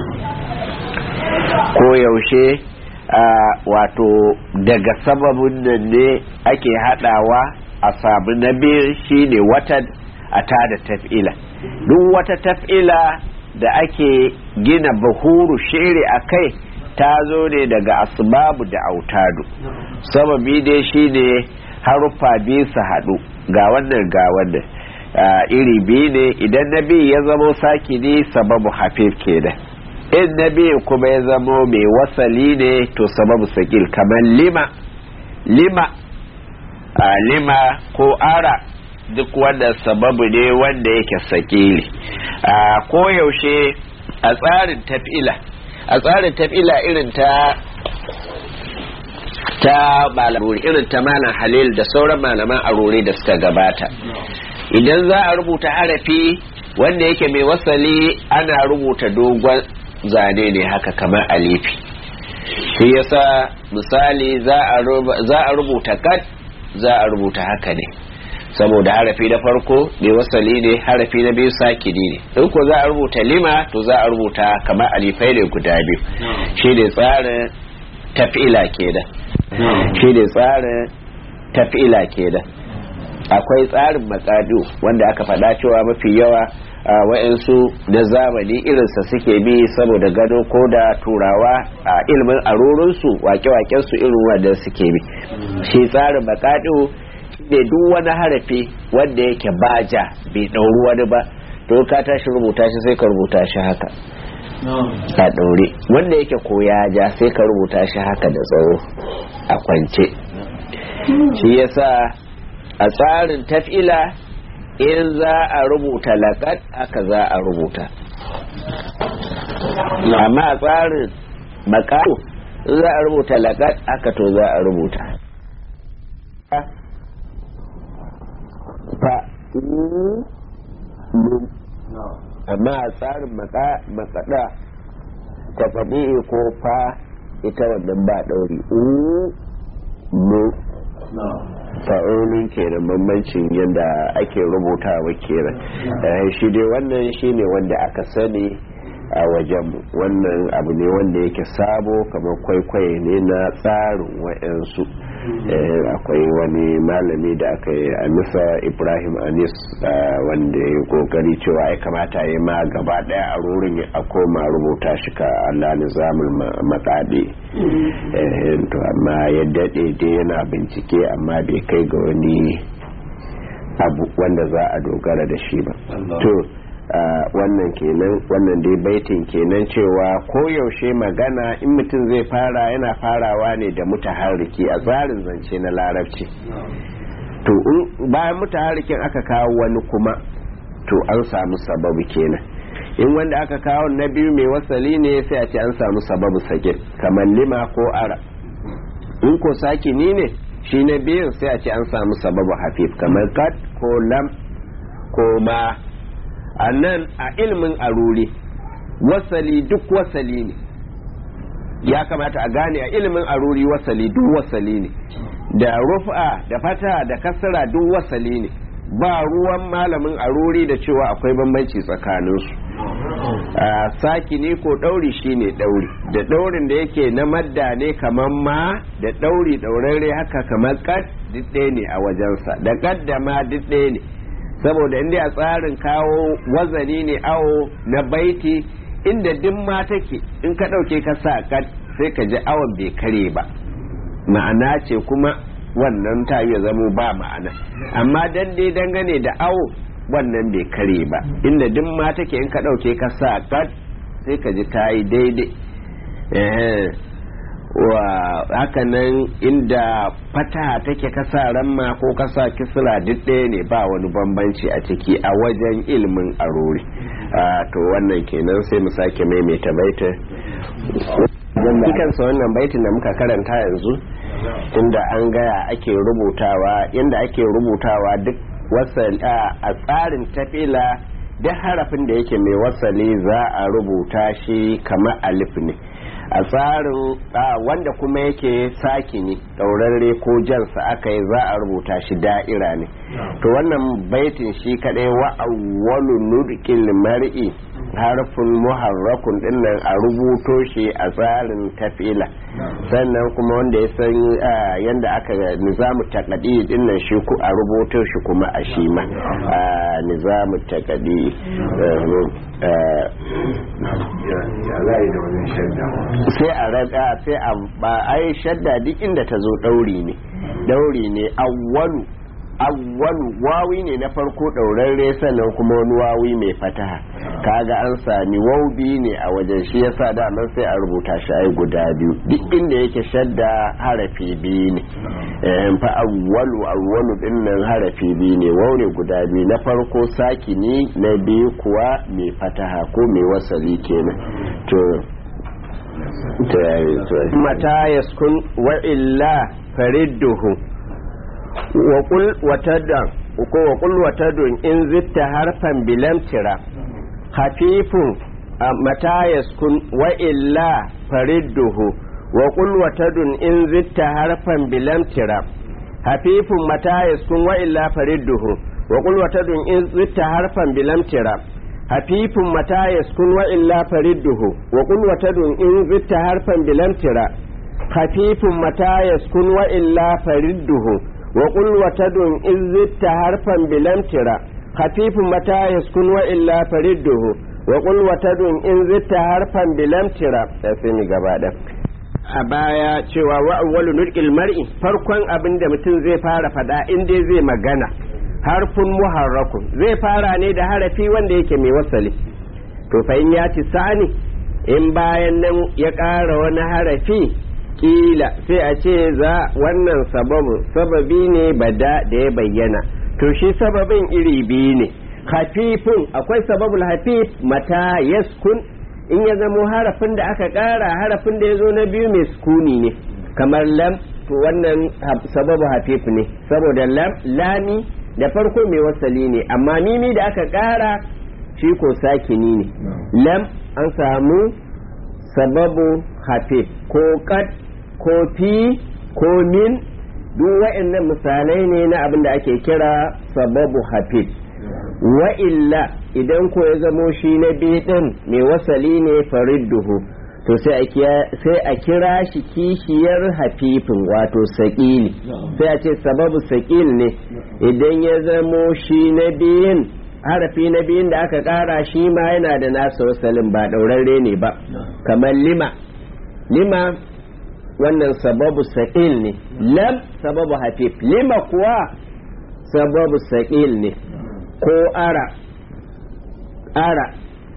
ko yaushe wato daga sababin nan ne ake hadawa a samu na biyu shine watan a tada taf'ila duk wata taf'ila da ake gina bahuru shiri a kai ta zo ne daga asbabu da autadu sababi dai shine haruffa biyu su haɗu ga wannan ga wannan iri biyu ne idan na biyu ya zamo saki ne sababu hafif kenan in na biyu kuma ya zamo mai wasali ne to sababu sakil kamar lima lima a lima ko ara duk wanda sababu ne wanda yake sakili a koyaushe a tsarin tafila a tsarin tafila irin ta ta malamuri irin ta malam halil da sauran malaman arore da suka gabata idan za a rubuta harafi wanda yake mai wasali ana rubuta dogon zane ne haka kamar alifi shi yasa misali za a rubuta kat za a rubuta haka ne saboda harafi na farko mai wasali ne harafi na biyu sakini ne in ko za a rubuta lima to za a rubuta kamar alifai ne guda biyu shi ne tsarin tafila kenan shi ne tsarin tafila kenan akwai tsarin matsadu wanda aka faɗa cewa mafi yawa a wa'yansu na zamani irinsa suke bi saboda gado ko da turawa a ilimin arorinsu wake-wakensu irin wanda suke bi shi tsarin matsadu ne duk wani harafi wanda yake baja bai ɗauri wani ba to ka tashi rubuta shi sai ka rubuta shi haka a ɗaure wanda yake koya ja sai ka rubuta shi haka da tsawo a kwance shi yasa a tsarin tafila in za a rubuta laƙat aka za a rubuta amma a tsarin makaru in za a rubuta laƙat aka to za a rubuta fa amma a tsarin makaɗa ta faɗi ko fa ita wannan ba ɗauri fa'olin kenan bambancin yadda ake rubutawa kenan shi dai wannan shine wanda aka sani a wajenmu wannan abu ne wanda yake sabo kamar kwaikwayo ne na tsarin wa'yansu akwai wani malami da aka yi a nisa ibrahim anis wanda ya kokari cewa ya kamata ya ma gaba daya a rurin a koma rubuta shi ka allah nizamul matsaɗe to amma ya daɗe dai yana bincike amma bai kai ga wani abu wanda za a dogara da shi ba to wannan kenan wannan dai baitin kenan cewa koyaushe magana in mutum zai fara yana farawa ne da mutaharriki a tsarin zance na larabci to bayan mutaharikin aka kawo wani kuma to an samu sababu kenan in wanda aka kawo na biyu mai wasali ne sai a ce an samu sababu sake kamar lima ko ara in ko sakini ne shi na biyun sai a ce an samu sababu hafif kamar kat ko lam ko ma a nan a ilimin aruri wasali duk wasali ne ya kamata a gane a ilimin aruri wasali duk wasali ne da rufa da fata da kasara duk wasali ne ba ruwan malamin aruri da cewa akwai bambanci tsakaninsu a saki ne ko ɗauri shine ɗauri da ɗaurin da yake na madda ne kamar ma da ɗauri ɗaurare haka kamar kad duk ɗaya ne a wajensa da kad da ma duk ɗaya ne saboda inda a tsarin kawo wazani ne awo na baiti inda duk ma take in ka ɗauke ka sa kad sai ka ji awon bai kare ba ma'ana ce kuma wannan ta ya zamo ba ma'ana amma dan dai dangane da awo wannan bai kare ba inda duk ma take in ka ɗauke ka sa kad sai ka ji ta yi daidai wa hakanan inda fata take kasa ramma ko kasa kisra duk ɗaya ne ba wani bambanci a ciki a wajen ilimin arori to wannan kenan sai mu sake maimaita baita kansa wannan baitin da muka karanta yanzu inda an gaya ake rubutawa inda ake rubutawa duk wasali a tsarin tafila duk harafin da yake mai wasali za a rubuta shi kamar alif ne a tsarin wanda kuma yake saki ne ɗaurarre ko jansa aka yi za a rubuta shi da'ira ne to wannan baitin shi kadai wa awwalu nudqil mar'i harfin muharrakun dinnan a rubuto shi a tsarin tafila sannan kuma wanda ya san yadda aka nizamu takadi dinnan shi ku a rubuto shi kuma a shi ma nizamu takadi sai a raga sai a ba ai shadda duk inda ta zo dauri ne dauri ne awwalu awwalu wawi ne na farko ɗaurarre sannan kuma wani wawi mai fataha kaga an sami waubi ne a wajen shi yasa daman sai a rubuta shi ai guda biyu duk inda yake shadda harafi biyu ne fa awwalu awwalu din nan harafi biyu ne wau ne guda biyu na farko sakini na biyu kuwa mai fataha ko mai wasali kenan to mata yaskun wa illa faridduhu وقل وتدع وقل وتدع إن زدت حرفا بلم ترى خفيف متى يسكن وإلا فرده وقل وتدع إن زدت حرفا بلم ترى خفيف متى يسكن وإلا فرده وقل وتدع إن زدت حرفا بلم ترى خفيف متى يسكن وإلا فرده وقل وتدع إن زدت حرفا بلم ترى خفيف متى يسكن وإلا فرده وقل وتدن إذ زدت حرفا بلم ترى خفيف متى يسكن وإلا فرده وقل وتدن إن زدت حرفا بلم ترى تسمي gaba a baya cewa wa awwalu nurqil mar'i farkon abin da mutum zai fara fada in dai zai magana harfun muharrakun zai fara ne da harafi wanda yake mai wasali to fa in ya ci sani in bayan nan ya ƙara wani harafi kila sai a ce za wannan sababu sababi ne bada da ya bayyana to shi sababin iri biyu ne hafifin akwai sababul hafif mata yaskun in ya zamo harafin da aka ƙara harafin da ya zo na biyu mai sukuni ne kamar lam to wannan sababu hafif ne saboda lam lami da farko mai wasali ne amma mimi da aka ƙara shi ko sakini ne lam an samu sababu hafif ko kad ko fi ko min duk wa'annan misalai ne na abin da ake kira sababu hafif wa illa idan ko ya zamo shi na ɗin mai wasali ne faridduhu to sai a kira shi kishiyar hafifin wato saƙili sai a ce sababu saƙil ne idan ya zamo shi na biyun harafi na biyun da aka ƙara shi ma yana da nasa wasalin ba ɗaurarre ne ba kamar lima lima wannan sababu sa'il ne lam sababu hafif lima kuwa sababu sa'il ne ko ara ara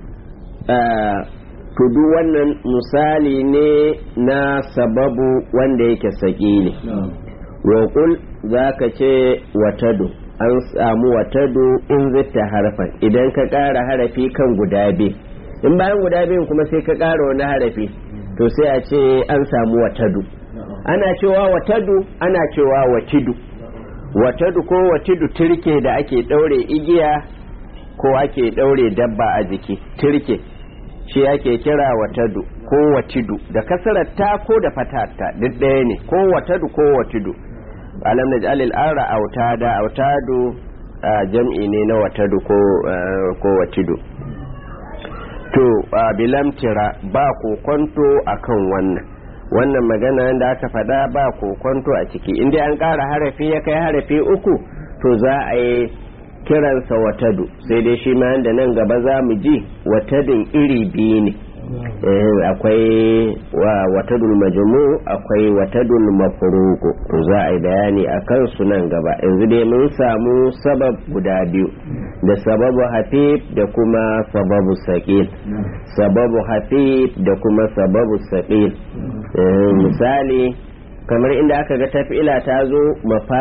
to duk wannan misali ne na sababu wanda yake saƙili roƙul za ka ce watadu an samu watadu in zitta harfan idan ka ƙara harafi kan guda biyu in bayan guda biyun kuma sai ka ƙara wani harafi to sai a ce an samu watadu ana cewa watadu ana cewa watidu watadu ko watidu turke da ake ɗaure igiya ko ake ɗaure dabba a jiki turke shi ake kira watadu ko watidu da kasarar ta ko da fatata duk ɗaya ne ko watadu ko watidu alam naj'al al-ara autada autadu jam'i ne na watadu ko ko watidu to bilamtira ba kokonto akan wannan wannan magana da aka faɗa ba kokonto a ciki inda an ƙara harafi ya kai harafi uku to za a yi kiransa watadu sai dai shi ma da nan gaba za mu ji watadin iri biyu ne akwai watadul majmu akwai watadul mafruqu to za a yi bayani a kansu nan gaba yanzu dai mun samu sabab guda biyu da sababu hafif da kuma sababu saƙil sababu hafif da kuma sababu saƙil misali kamar inda aka ga tafila ta zo mafa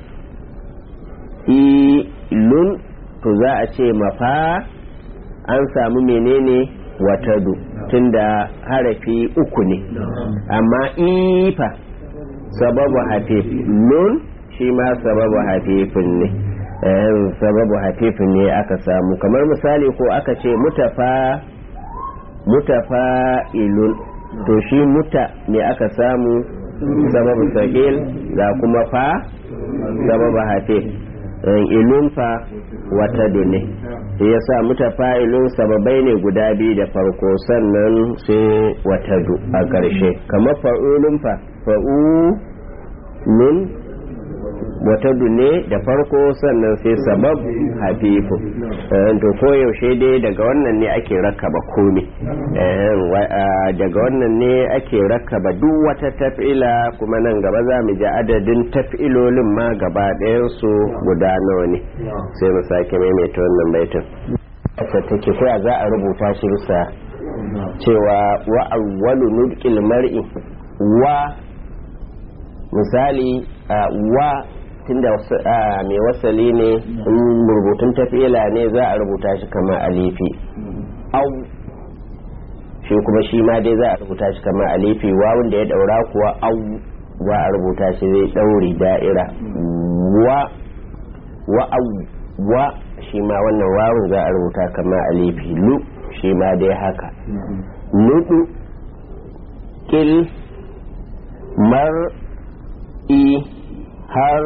ilun to za a ce mafa an samu menene watadu tunda harafi uku ne amma ifa sababu hafif nun shi ma sababu hafifin ne sababu hafifin ne aka samu kamar misali ko aka ce mutafa mutafa ilun to shi muta ne aka samu sababu sagil da kuma fa sababu hafif ilun fa wata ne ya sa mutafa'ilun sababai ne guda biyu da farko sannan sai watadu a ƙarshe kamar fa'ulun fa fa'ulun watadu ne da farko sannan sai sabab hafifu to koyaushe dai daga wannan ne ake rakaba komi daga wannan ne ake rakaba duk wata taf'ila kuma nan gaba za mu ji adadin taf'ilolin ma gaba su guda nawa ne sai mu sake maimaita wannan baitin take koya za a rubuta shi bisa cewa wa awwalu nudqil mar'i wa misali wa tunda mai wasali ne rubutun tafila ne za a rubuta shi kama alifi au shi kuma shi ma dai za a rubuta shi kama alifi wawun da ya daura kuwa au za a rubuta shi zai dauri da'ira wa wa au wa shi ma wannan wawun za a rubuta kama alifi lu shi ma dai haka nudu kil mar i har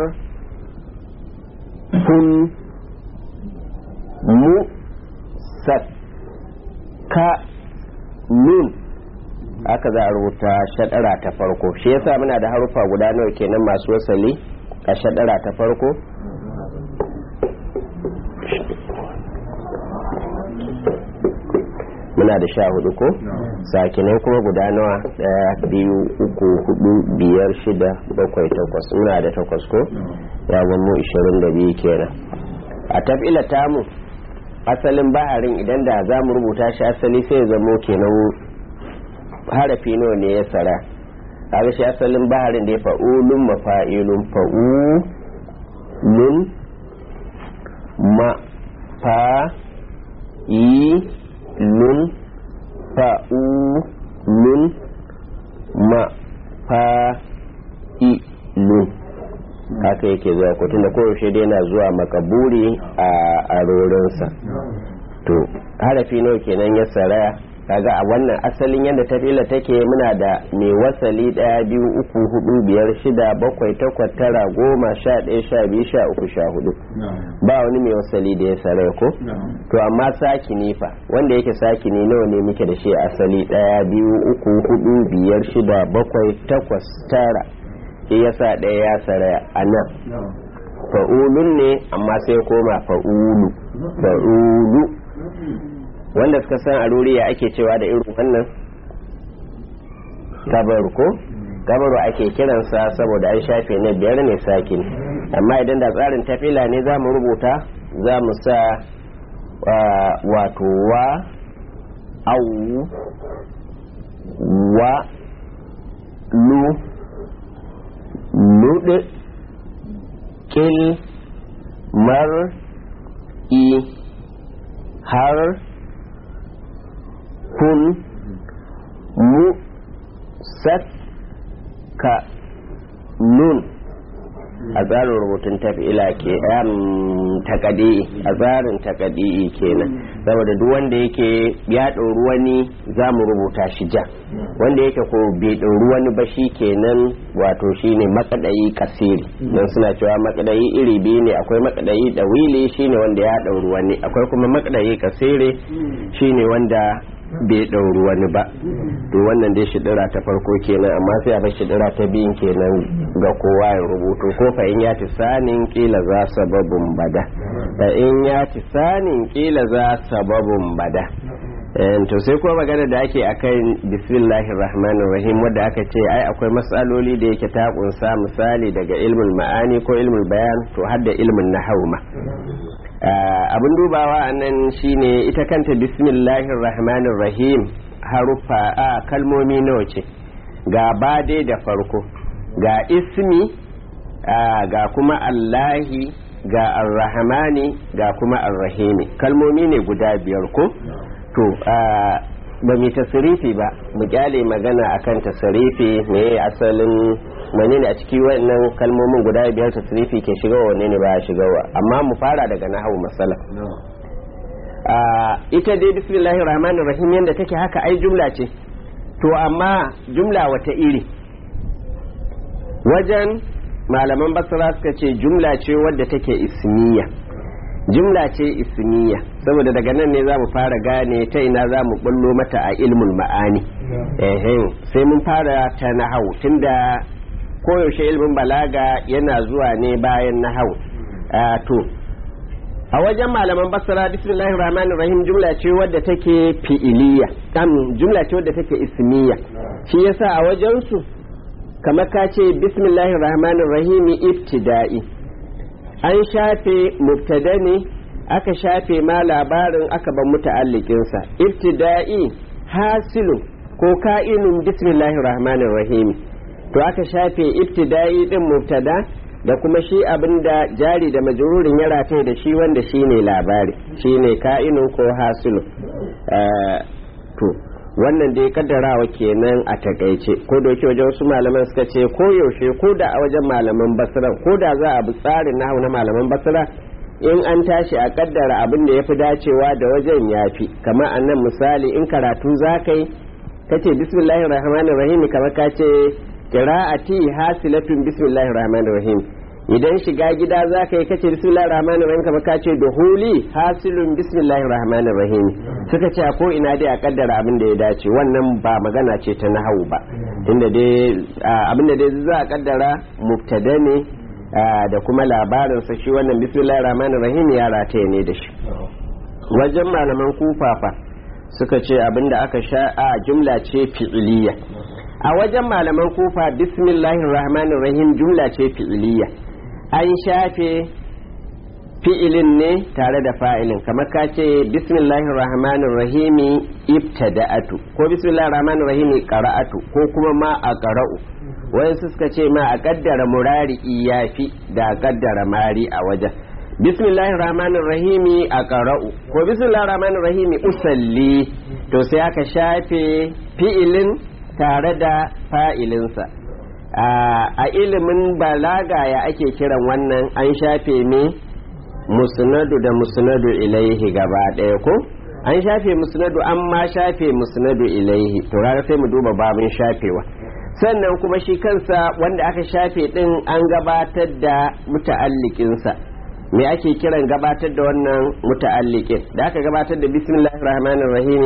kun mu ka nun aka za a rubuta shaɗara ta farko shi yasa muna da harufa guda nawa kenan masu wasali a shaɗara ta farko muna da sha hudu ko sakinai kuma guda nawa daya biyu uku hudu biyar shida bakwai takwas muna da takwas ko ya mu ishirin da biyu kenan a tafila tamu asalin baharin idan da za mu rubuta shi asali sai ya zamo kenan harafi nawa ne ya tsara kaga shi asalin baharin da ya fa'ulun mafa'ilun fa'ulun ma fa yi nun fa'u nun ma fa i nun haka yake zuwa kotun da koyaushe dai na zuwa makaburi a arorinsa to harafi nawa kenan ya saraya kaga a wannan asalin yadda tafila take muna da mai wasali daya biyu uku hudu biyar shida bakwai takwas tara goma sha ɗaya sha biyu sha uku sha hudu ba wani mai wasali da ya sarai ko to amma sakini fa wanda yake sakini nawa ne muke da shi asali daya biyu uku hudu biyar shida bakwai takwas tara shi yasa ɗaya ya saraya a nan fa'ulun ne amma sai koma fa'ulu fa'ulu wanda suka san a ruriya ake cewa da irin wannan gabaru ko gabaru ake kiransa saboda an shafe na biyar ne sakin amma idan da tsarin tafila ne za mu rubuta za mu sa wato wa au wa lu lu hudu kil mar i har kun mu sat ka nun a tsarin rubutun tafila ke takadi a tsarin takadi kenan saboda duk wanda yake ya ɗauri wani za mu rubuta shi ja wanda yake ko bai ɗauri wani ba shi kenan wato shine makadayi kasiri don suna cewa makadayi iri biyu ne akwai makadayi ɗawili shine wanda ya ɗauri wani akwai kuma makadayi kasiri shine wanda bai ɗauri wani ba to wannan dai shidira ta farko kenan amma sai a bar shidira ta biyun kenan ga kowa ya rubutu ko fa in ya ci sanin kila za sababun bada fa in ya ci sanin kila za sababun bada to sai kuma magana da ake akan bismillahir rahmanir rahim wadda aka ce ai akwai matsaloli da yake ta kunsa misali daga ilmul ma'ani ko ilmul bayan to har da ilmin nahwu ma abin dubawa a nan shine ita kanta bismillahir rahmanir rahim haruffa a kalmomi nawa ce ga bade da farko ga ismi ga kuma allahi ga arrahmani ga kuma arrahimi kalmomi ne guda biyar ko to ba mu tasirifi ba mu kyale magana akan tasirifi me asalin wani ne a ciki wannan kalmomin guda biyar tasirifi ke shiga wanne ne ba ya shiga wa amma mu fara daga nahawu masala ita dai bismillahir rahmanir rahim yanda take haka ai jumla ce to amma jumla wata iri wajen malaman basra suka ce jumla ce wadda take ismiya jumla ce ismiya saboda daga nan ne za mu fara gane ta ina za mu bullo mata a ilmul ma'ani sai mun fara ta nahau tunda koyaushe ilmin balaga yana zuwa ne bayan nahau to a wajen malaman basra bismillahir rahmanir rahim jumla ce wadda take fi'iliya jumla ce wadda take ismiya shi yasa a wajen su kamar ka ce bismillahir rahmanir rahim ibtida'i an shafe mubtada ne aka shafe ma labarin aka ban muta'allikinsa ibtida'i hasilu ko ka'inun bismillahir rahmanir rahim to aka shafe ibtida'i din mubtada da kuma shi abinda jari da majrurin ya rataye da shi wanda shine labari shine ka'inun ko hasilu to wannan dai kaddarawa kenan a takaice ko da yake wajen wasu malaman suka ce ko yaushe ko da a wajen malaman basira ko da za a bi tsarin nahu na malaman basira in an tashi a kaddara abin da ya fi dacewa da wajen yafi kamar annan misali in karatu za ka yi ka ce bismillahir rahmanir rahim kamar ka ce qira'ati hasilatun bismillahir rahmanir rahim idan shiga gida za ka yi kace bismillahir rahmanir rahim kamar ka ce duhuli hasilun bismillahir rahmanir rahim suka ce ko ina dai a kaddara abin da ya dace wannan ba magana ce ta nahawu ba tunda dai abin da dai za a kaddara mubtada ne da kuma labarin sa shi wannan bismillahir rahmanir rahim ya rataye ne da shi wajen malaman kufafa suka ce abin da aka sha a jumla ce fi'iliya a wajen malaman kufa bismillahir rahmanir rahim jumla ce fi'iliya an shafe fi'ilin ne tare da fa'ilin kamar ka ce bismillahir rahmanir rahimi ibtada'atu ko bismillahir rahmanir rahimi qara'atu ko kuma ma a qara'u wayansu suka ce ma a kaddara murari iyafi da a kaddara mari a wajen bismillahir rahmanir rahimi a qara'u ko bismillahir rahmanir rahimi usalli to sai aka shafe fi'ilin tare da fa'ilinsa a ilimin balaga ya ake kiran wannan an shafe ne musnadu da musnadu ilaihi gaba ɗaya ko an shafe musnadu an ma shafe musnadu ilaihi to rana sai mu duba babin shafewa sannan kuma shi kansa wanda aka shafe din an gabatar da muta'allikinsa me ake kiran gabatar da wannan muta'allikin da aka gabatar da bismillahir rahmanir rahim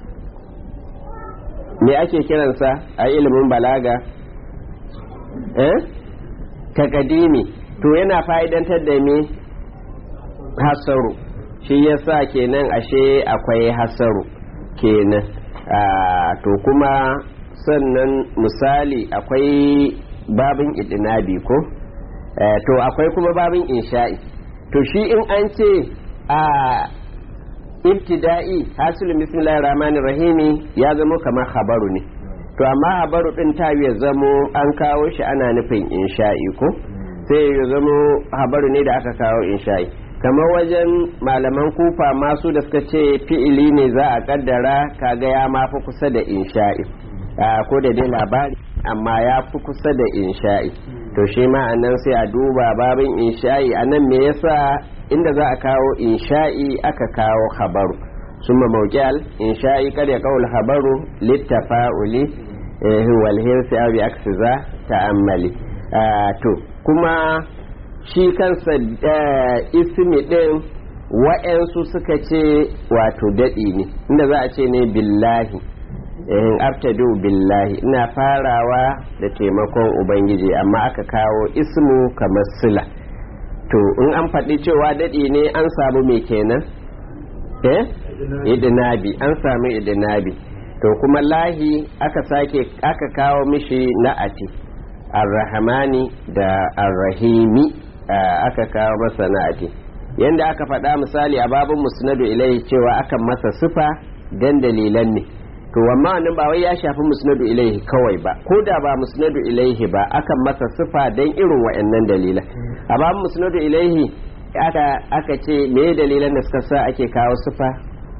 me ake kiransa a ilimin balaga eh takadimi to yana fa'idantar da me hasaru shi yasa kenan ashe akwai hasaru kenan to kuma sannan misali akwai babin idinabi ko to akwai kuma babin insha'i to shi in an ce a ibtida'i hasilin bismillahir rahmanir rahimi ya zama kamar khabaru ne to amma habaru din ta ya zamo an kawo shi ana nufin insha'i ko sai ya zamo habaru ne da aka kawo insha'i kamar wajen malaman kufa masu da suka ce fi'ili ne za a kaddara kaga ya ma fi kusa da insha'i ko da dai labari amma ya fi kusa da insha'i to shi ma a nan sai a duba babin insha'i a nan me yasa inda za a kawo insha'i aka kawo habaru summa mawqal insha'i kar ya kawo habaru littafa'uli wal hirsi aw bi aksiza ta'ammali to kuma shi kansa ismi ɗin wa'yansu suka ce wato daɗi ne inda za a ce ne billahi in abtadu billahi ina farawa da taimakon ubangiji amma aka kawo ismu kamar sila to in an faɗi cewa daɗi ne an samu mai kenan eh idinabi an samu idinabi to kuma lahi aka sake aka kawo mishi na'ati arrahmani da arrahimi aka kawo masa na'ati yanda aka faɗa misali a babin musnadu ilaihi cewa akan masa sifa dan dalilan ne to amma wannan ba wai ya shafi musnadu ilaihi kawai ba ko da ba musnadu ilaihi ba akan masa sifa dan irin wa'annan dalilan a babin musnadu ilaihi aka aka ce me dalilan da suka sa ake kawo sifa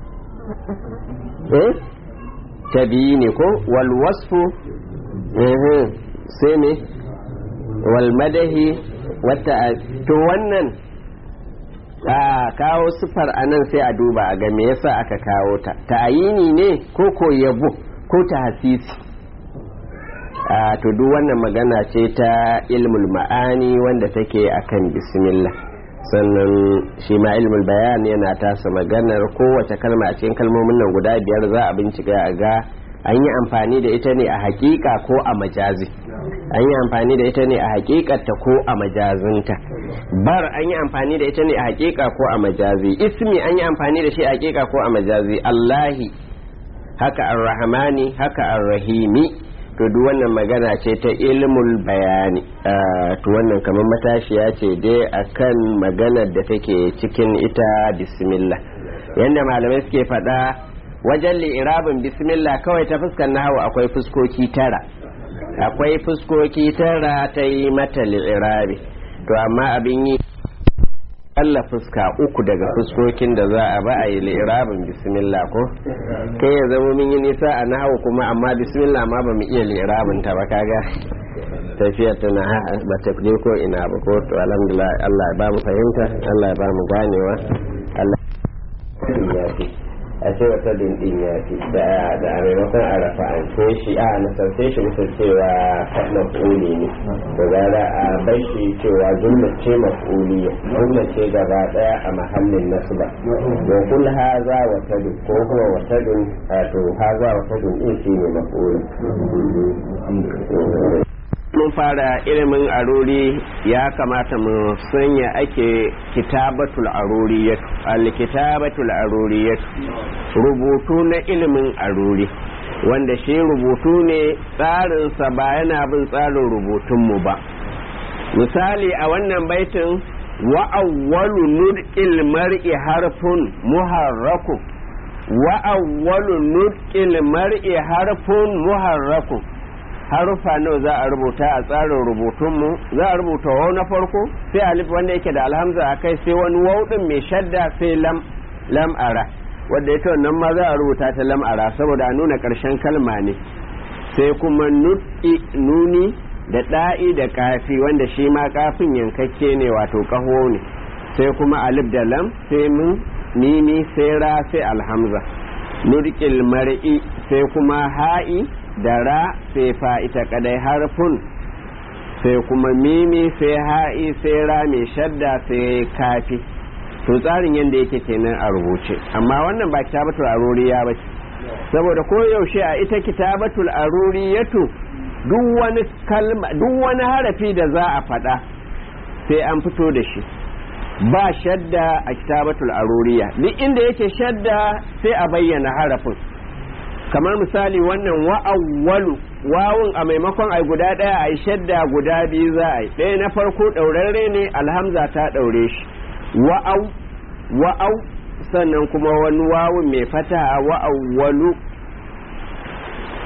eh tabiyi ne ko wal wasfu sai ne wal madahi wata to wannan a kawo sifar anan sai a duba a ga me yasa aka kawo ta ta'ayini ne ko ko yabo ko ta hasisi a to duk wannan magana ce ta ilmul ma'ani wanda take akan bismillah sannan shi ma ilmul bayan yana tasa maganar kowace kalma a cikin kalmomin nan guda biyar za a bincika a ga an yi amfani da ita ne a hakika ko a majazi an yi amfani da ita ne a hakikarta ko a majazinta bar an yi amfani da ita ne a hakika ko a majazi ismi an yi amfani da shi a hakika ko a majazi allahi haka arrahmani haka arrahimi to duk wannan magana ce ta ilmul bayani to wannan kamar matashiya ce dai akan maganar da take cikin ita bismillah yanda malamai suke faɗa wajen li'irabin bismillah kawai ta fuskar nahawu akwai fuskoki tara akwai fuskoki tara ta yi mata li'irabi to amma abin yi Allah fuska uku daga fuskokin da za a ba a yi li'irabin bismillah ko kai ya zama mun yi nisa a nahawu kuma amma bismillah ma ba mu iya li'irabin ta ba kaga tafiyar tana ba ta je ko ina ba ko to alhamdulillah Allah ya ba mu fahimta Allah ya ba mu ganewa Allah ya a ce wata dindin ya fi da a maimakon a rafa an ce shi a nasarce shi musu cewa maf'uli ne da zara a bai shi cewa jumla ce maf'uliya jumla ce gaba daya a mahallin nasba wa kul haza wa tadu ko kuma wa tadu to haza wa tadu din shi ne maf'uli mun fara ilimin aruri ya kamata mu sanya ake kitabatul aruriyat al-kitabatul aruriyat rubutu na ilimin aruri wanda shi rubutu ne tsarinsa ba yana bin tsarin rubutunmu ba misali a wannan baitin wa awwalu nudqil mar'i harfun muharraku wa awwalu nudqil mar'i harfun muharraku harufa nawa za a rubuta a tsarin rubutunmu za a rubuta wau na farko sai alif wanda yake da alhamza a kai sai wani wau din mai shadda sai lam lam'ara wadda ita wannan ma za a rubuta ta lam'ara saboda a nuna ƙarshen kalma ne sai kuma nut'i nuni da ɗa'i da kafi wanda shi ma kafin yankakke ne wato ƙaho ne sai kuma alif da lam sai mun mimi sai ra sai alhamza nurƙil mar'i sai kuma ha'i da ra sai fa ita kadai harfun sai kuma mimi sai ha'i sai ra mai shadda sai kafi to tsarin yadda yake kenan a rubuce amma wannan ba kitabatul aruriya ba saboda ko yaushe a ita kitabatul aruriyatu duk wani kalma duk wani harafi da za a faɗa sai an fito da shi ba shadda a kitabatul aruriya duk inda yake shadda sai a bayyana harafin kamar misali wannan wa'awwalu wawun a maimakon ai guda ɗaya ai shadda guda biyu za a yi ɗaya na farko ɗaurarre ne alhamza ta ɗaure shi wa'au wa'au sannan kuma wani wawun mai fata wa'awwalu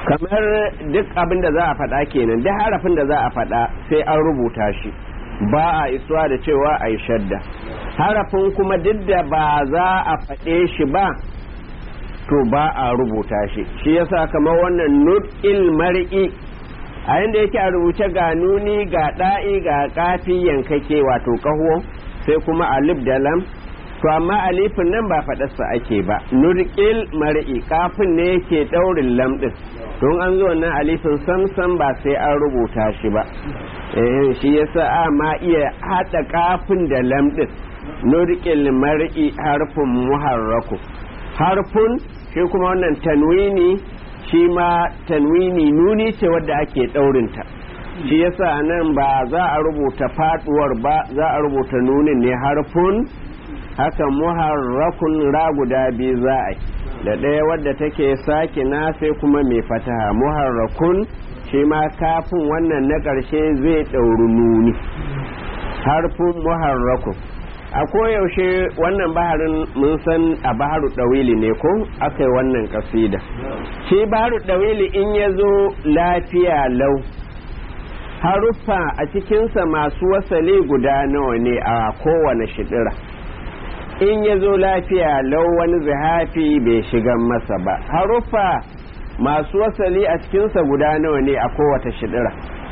kamar duk abin da za a faɗa kenan duk harafin da za a faɗa sai an rubuta shi ba a isuwa da cewa a yi shadda harafin kuma duk da ba za a faɗe shi ba to ba a rubuta shi shi yasa kamar wannan nut'il mar'i a yanda yake a rubuce ga nuni ga ɗa'i ga kafi yankake wato kaho sai kuma alif da lam to amma alifin nan ba faɗarsa ake ba nurƙil mar'i kafin ne yake ɗaurin lam ɗin don an zo nan alifin samsam ba sai an rubuta shi ba eh shi yasa a ma iya haɗa kafin da lam ɗin nurƙil mar'i harfin muharraku harfun shi kuma wannan tanwini shi ma tanwini nuni ce wadda ake ɗaurinta shi yasa nan ba za a rubuta faɗuwar ba za a rubuta nunin ne harfun haka muharrakun ra guda biyu za a yi da ɗaya wadda take sake na sai kuma mai fataha muharrakun shi ma kafin wannan na ƙarshe zai ɗauri nuni harfin muharrakun a koyaushe wannan baharin mun san a baharu ɗawili ne ko aka yi wannan kasida shi baharu ɗawili in ya zo lafiya lau haruffa a cikinsa masu wasali guda nawa ne a kowane shidira in ya zo lafiya lau wani zihafi bai shigan masa ba haruffa masu wasali a cikinsa guda nawa ne a kowace shidira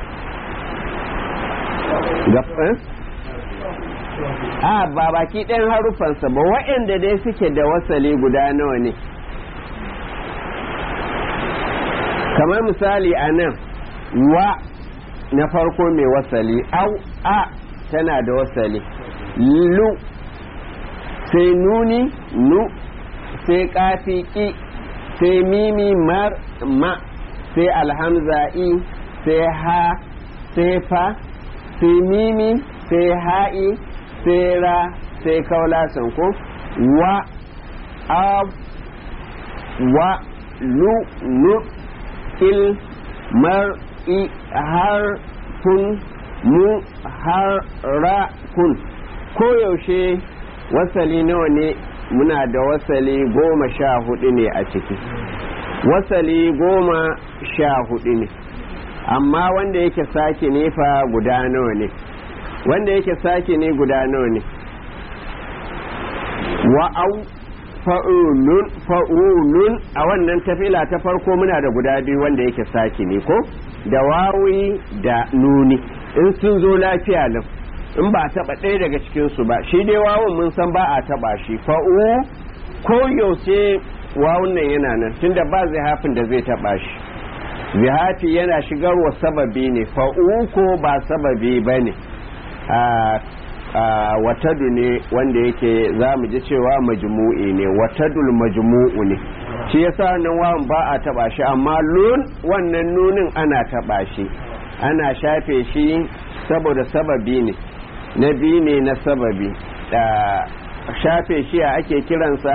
a ba baki ɗayan haruffansa ba waɗanda dai suke da wasali guda nawa ne kamar misali a nan wa na farko mai wasali au a tana da wasali lu sai nuni nu sai kafi ki sai mimi mar ma sai alhamza i sai ha sai fa sai mimi sai ha'i sai ra sai kaula ko wa ab wa lu nu il mar i har kun mu har ra kun koyaushe wasali nawa ne muna da wasali goma sha hudu ne a ciki wasali goma sha hudu ne amma wanda yake sake nefa guda nawa ne wanda yake sake ne guda nawa ne wa'au fa'ulun fa'ulun a wannan tafila ta farko muna da guda biyu wanda yake sake ne ko da wawi da nuni in sun zo lafiya lau in ba a taba ɗaya daga cikinsu ba shi dai wawun mun san ba a taba shi fa'u ko yaushe wawun nan yana nan tunda ba zihafin da zai taba shi zihafi yana shigarwa sababi ne fa'u ko ba sababi ba ne watadu ne wanda yake za mu ji cewa majmu'i ne watadul majmu'u ne shi yasa nan wawan ba a taba shi amma lun wannan nunin ana taba shi ana shafe shi saboda sababi ne na biyu ne na sababi da shafe shi a ake kiransa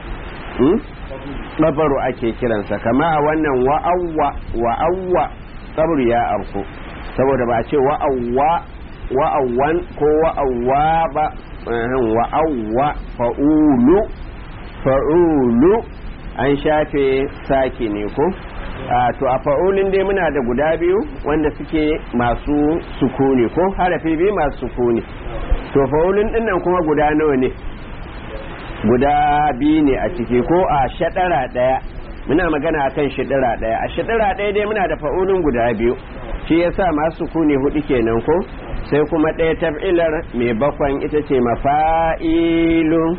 ɗabaru ake kiransa kama a wannan wa'awwa wa'awwa sabru ya arku saboda ba a ce wa'awwa wa'awwan ko wa'awwa ba wa'awwa fa'ulu fa'ulu an shafe sake ne ko to a fa'ulin dai muna da guda biyu wanda suke masu sukuni ko harafi biyu masu sukuni to fa'ulin dinnan kuma guda nawa ne guda biyu ne a ciki ko a shaɗara ɗaya muna magana akan shaɗara ɗaya a shaɗara ɗaya dai muna da fa'ulin guda biyu shi yasa masu sukuni hudu kenan ko sai kuma ɗaya taf'ilar mai bakwan ita ce mafa'ilun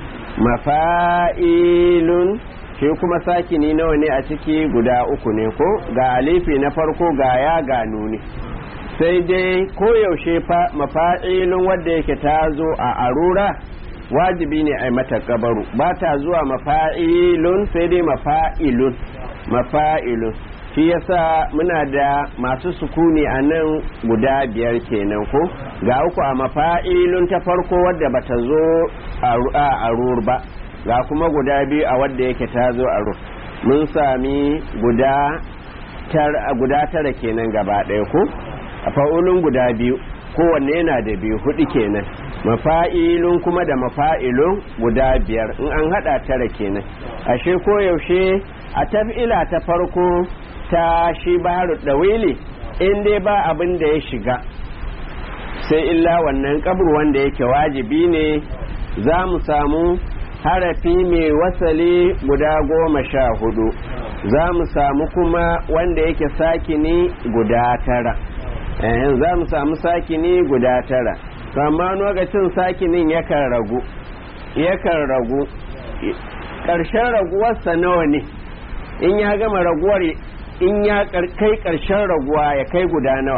mafa'ilun shi kuma sakini nawa ne a ciki guda uku ne ko ga alifi na farko ga ya ga nuni sai dai koyaushe mafa'ilun wadda yake ta zo a arura wajibi ne a mata kabaru ba ta zuwa mafa'ilun sai dai mafa'ilun mafa'ilun shi yasa muna da masu sukuni a nan guda biyar kenan ko ga uku a mafa'ilun ta farko wadda bata zo a arur ba ga kuma guda biyu a wadda yake ta zo a ruf mun sami guda tara kenan gaba ɗaya ko a fa'ulun guda biyu kowanne yana da biyu hudu kenan mafa'ilun kuma da mafa'ilun guda biyar in an hada tara kenan ashe koyaushe a taf'ila ta farko ta shi baharu dawili in dai ba abin da ya shiga sai illa wannan kabur wanda yake wajibi ne za mu samu harafi mai wasali guda goma sha hudu za mu samu kuma wanda yake sakini guda tara za mu samu sakini guda tara amma lokacin sakinin yakan ragu yakan ragu ƙarshen raguwarsa nawa ne in ya gama raguwar in ya kai ƙarshen raguwa ya kai guda nawa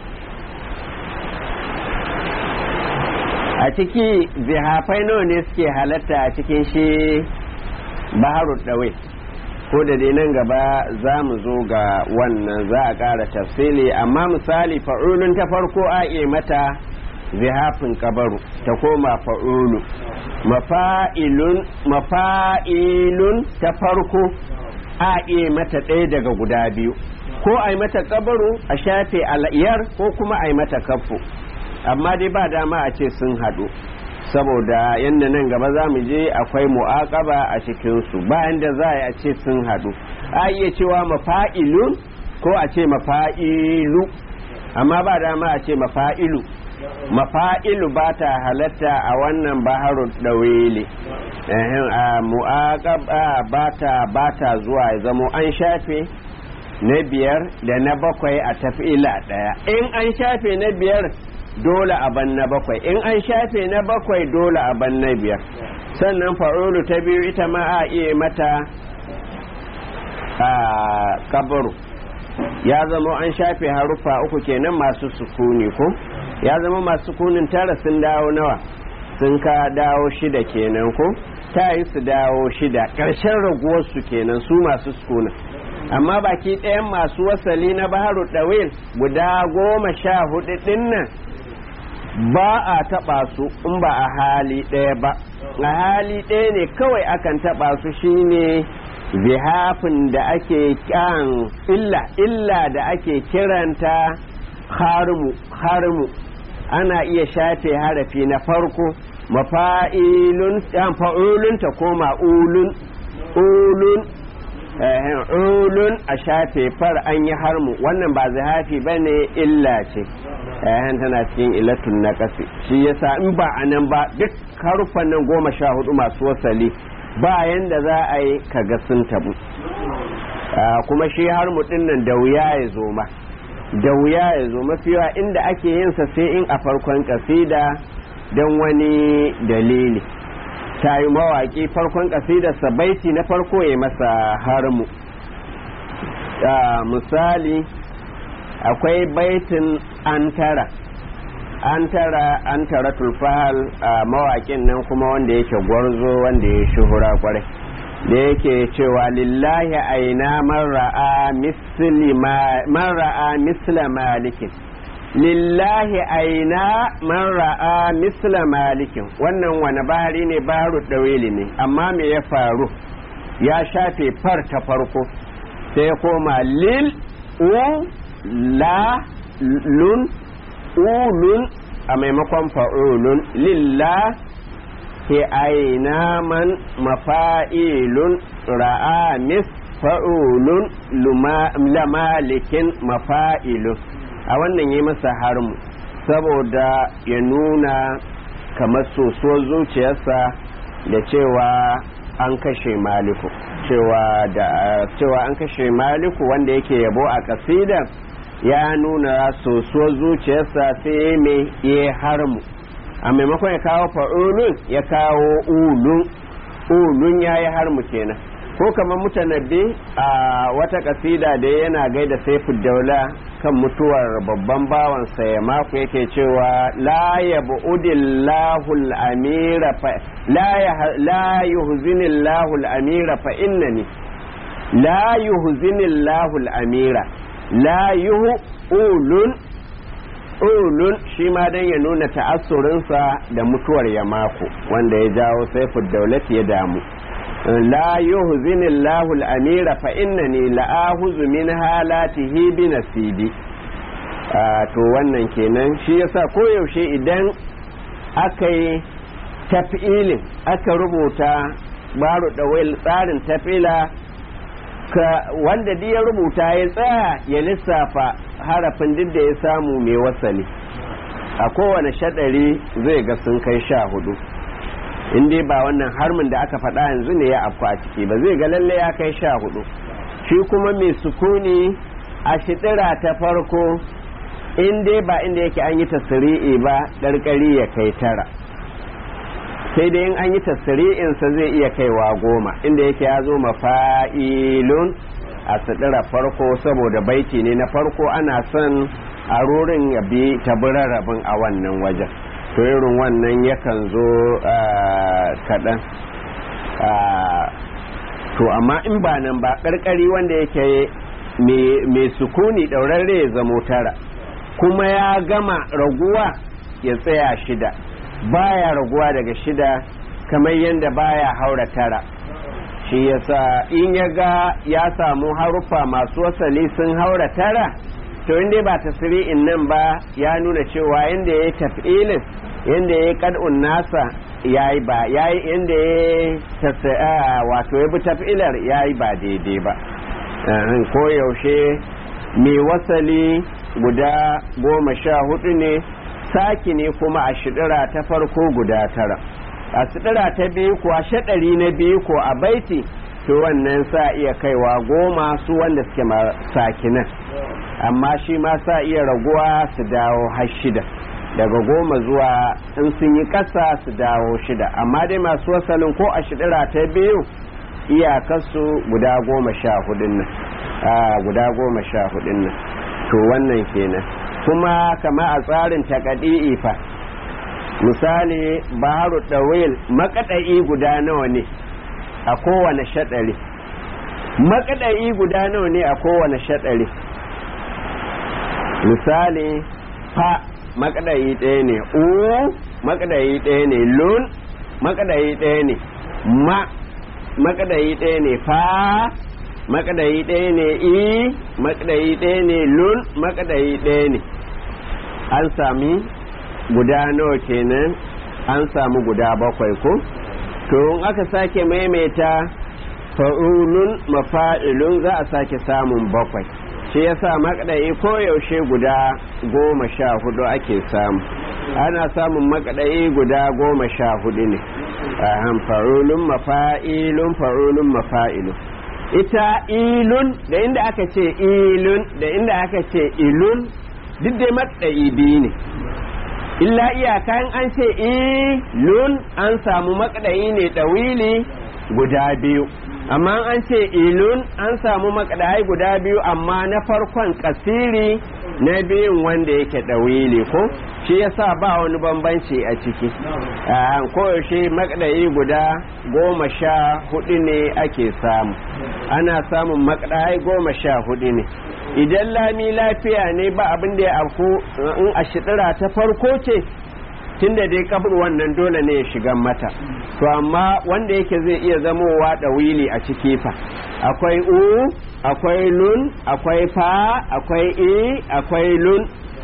a ciki zihafai nawa ne suke halatta a cikin shi baharu ɗawai ko da dai nan gaba za mu zo ga wannan za a ƙara tafsili amma misali fa'ulun ta farko a iya mata zihafin kabaru ta koma fa'ulu mafa'ilun mafa'ilun ta farko a iya mata ɗaya daga guda biyu ko a yi mata kabaru a shafe al'iyar ko kuma a yi mata kafu amma dai ba dama a ce sun haɗu saboda yadda nan gaba za mu je akwai mu'aƙaba a cikinsu bayan da za a ce sun haɗu a iya cewa mafa'ilun ko a ce mafa'ilu amma ba dama a ce mafa'ilu mafa'ilu ba ta halatta a wannan baharu ɗawele a mu'aƙaba ba ta ba ta zuwa ya zamo an shafe na biyar da na bakwai a tafila ɗaya in an shafe na biyar dole a ban na bakwai in an shafe na bakwai dole a ban na biyar sannan fa'ulu ta biyu ita ma a iya mata a kabaru ya zama an shafe haruffa uku kenan masu sukuni ko ya zama masu sukunin tara sun dawo nawa sun ka dawo shida kenan ko ta yi su dawo shida ƙarshen raguwarsu kenan su masu sukunin amma baki ɗayan masu wasali na baharu ɗawil guda goma sha hudu ɗin nan ba a taɓa su in ba a hali ɗaya ba a hali ɗaya ne kawai akan taɓa su shine zihafin da ake kan illa illa da ake kiranta harmu harmu ana iya shafe harafi na farko mafa'ilun fa'ulun ta koma ulun ulun ulun a shafe far an yi harmu wannan ba zihafi ba ne illa ce yayan tana cikin ilatun na kasi shi yasa in ba a nan ba duk haruffan nan goma sha hudu masu wasali ba yanda za a yi kaga sun tabu kuma shi harmu din nan da wuya ya zo ma da wuya ya zo mafiwa inda ake yinsa sai in a farkon kasida don wani dalili ta yi mawaƙi farkon ƙasidarsa baiti na farko ya masa harmu misali akwai baitin antara antara antara tulfahal a mawaƙin nan kuma wanda yake gwarzo wanda ya shuhura kwarai da yake cewa lillahi aina man ra'a misla malikin lillahi aina man ra'a misla malikin wannan wani bahari ne baharu dawili ne amma me ya faru ya shafe far ta farko sai ya koma lil u la lun ulun a maimakon fa'ulun lillah ke aina man mafa'ilun ra'a mis fa'ulun lamalikin mafa'ilun a wannan yi masa harmu saboda ya nuna kamar soso zuciyarsa da cewa an kashe maliku cewa da cewa an kashe maliku wanda yake yabo a kasida ya nuna soso zuciyarsa sai mai ya harmu a maimakon ya kawo fa'ulun ya kawo ulun ulun ya yi harmu kenan ko kamar mutanabbi a wata kasida da yana gaida saifu daula kan mutuwar babban bawansa ya mako yake cewa la ya bu'udillahul amira fa la yuhzinillahul amira fa innani la yuhzinillahul amira la yuhu ulun ulun shi ma dan ya nuna ta'assurinsa da mutuwar ya mako wanda ya jawo saifu daulati ya damu لا يهزن الله الأمير فإنني لآهز من هالاته بنسيبي to wannan kenan shi yasa koyaushe idan aka yi tafilin aka rubuta baro da tsarin tafila ka wanda duk ya rubuta ya tsaya ya lissafa harafin duk da ya samu mai wasali a kowane shaɗari zai ga sun kai sha hudu in dai ba wannan harmin da aka faɗa yanzu ne ya afku a ciki ba zai ga lalle ya kai sha hudu shi kuma mai sukuni a shiɗira ta farko in dai ba inda yake an yi tasiri'i ba ɗarƙari ya kai tara sai dai in an yi tasiri'insa zai iya kaiwa goma inda yake ya zo mafa'ilun a sidira farko saboda baiti ne na farko ana son a rurin ya bi rabin a wannan wajen to irin wannan yakan zo kaɗan to amma in ba nan ba ƙarƙari wanda yake mai sukuni ɗaurarre ya zamo tara kuma ya gama raguwa ya tsaya shida baya raguwa daga shida kamar yadda baya haura tara shi yasa in ya ga ya samu haruffa masu wasali sun haura tara to inda ba tasiri'in nan ba ya nuna cewa yadda ya yi tafilin yadda ya yi kad'un nasa ya yi ba ya yi yadda ya yi wato ya bi tafilar ya yi ba daidai ba ko yaushe mai wasali guda goma sha hudu ne saki ne kuma a shidira ta farko guda tara a shidira ta biyu kuwa shaɗari na biyu ko a baiti to wannan sa iya kaiwa goma su wanda suke sakinan amma shi ma sa iya raguwa su dawo har shida daga goma zuwa in sun yi ƙasa su dawo shida amma dai masu wasalin ko a shidira ta biyu iyakarsu guda goma sha hudun nan guda goma sha hudun nan to wannan kenan kuma kama a tsarin takadi'i fa misali baharu ɗawil makaɗa'i guda nawa ne a kowane shaɗari makaɗa'i guda nawa ne a kowane shaɗari misali fa makaɗa'i ɗaya ne u makaɗa'i ɗaya ne lun makaɗa'i ɗaya ne ma makaɗa'i ɗaya ne fa makadayi ɗaya ne i makadayi ɗaya ne lun makadayi ɗaya ne an sami guda nawa kenan an samu guda bakwai ko to in aka sake maimaita fa'ulun mafa'ilun za a sake samun bakwai shi yasa makadayi koyaushe guda goma sha hudu ake samu ana samun makadayi guda goma sha hudu ne fa'ulun mafa'ilun fa'ulun mafa'ilun ita ilun da inda aka ce ilun da inda aka ce ilun duk dai matsayi biyu ne illa iyaka in an ce ilun an samu makɗayi ne ɗawili guda biyu amma an ce ilun an samu makɗayi guda biyu amma na farkon kasiri na biyun wanda yake ɗawili ko shi yasa ba wani bambanci a ciki koyaushe makɗayi guda goma sha hudu ne ake samu ana samun makɗayi goma sha hudu ne idan lami lafiya ne ba abin da ya afku in a shidira ta farko ce tunda dai kabur wannan dole ne ya shiga mata to amma wanda yake zai iya zamowa ɗawili a ciki fa akwai u akwai lun akwai fa akwai i akwai lun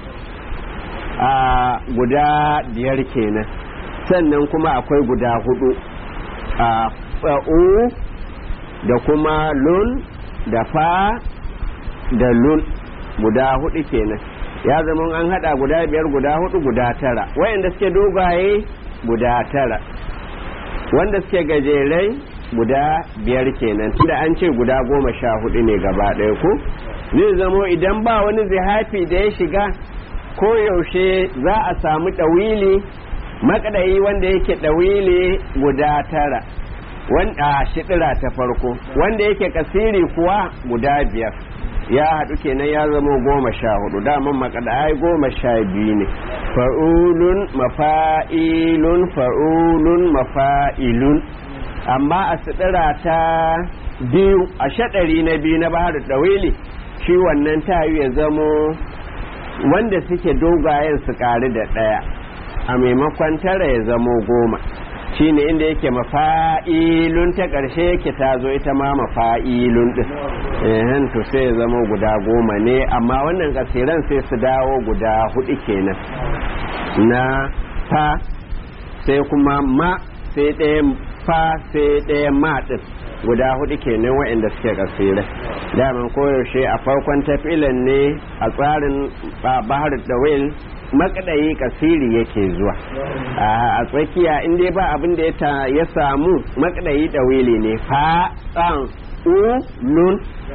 a guda biyar kenan sannan kuma akwai guda hudu a u da kuma lun da fa da lun guda hudu kenan ya zama an hada guda biyar guda hudu guda tara wayanda suke dogaye guda tara wanda suke gajerai guda biyar kenan tunda an ce guda goma sha hudu ne gaba ɗaya ko zai zamo idan ba wani zihafi da ya shiga ko yaushe za a samu ɗawili makadayi wanda yake ɗawili guda tara wanda shiɗira ta farko wanda yake kasiri kuwa guda biyar ya haɗu kenan ya zama goma sha hudu daman makadai goma sha biyu ne fa'ulun mafa'ilun fa'ulun mafa'ilun amma a sidira ta biyu a shaɗari na biyu na bahar ɗawili shi wannan tayu ya zamo wanda suke dogayen su ƙari da ɗaya a maimakon tara ya zamo goma shi ne inda yake mafa'ilun ta ƙarshe yake ta zo ita ma mafa'ilun ɗin ehen to sai ya zama guda goma ne amma wannan ƙasiran sai su dawo guda hudu kenan na fa sai kuma ma sai ɗaya fa sai ɗaya ma ɗin guda hudu kenan waɗanda suke kasirai daman koyaushe a farkon tafilan ne a tsarin bahar dawil makadayi kasiri yake zuwa a tsakiya inda ba abin da ya samu makadayi dawili ne fa tsan ulun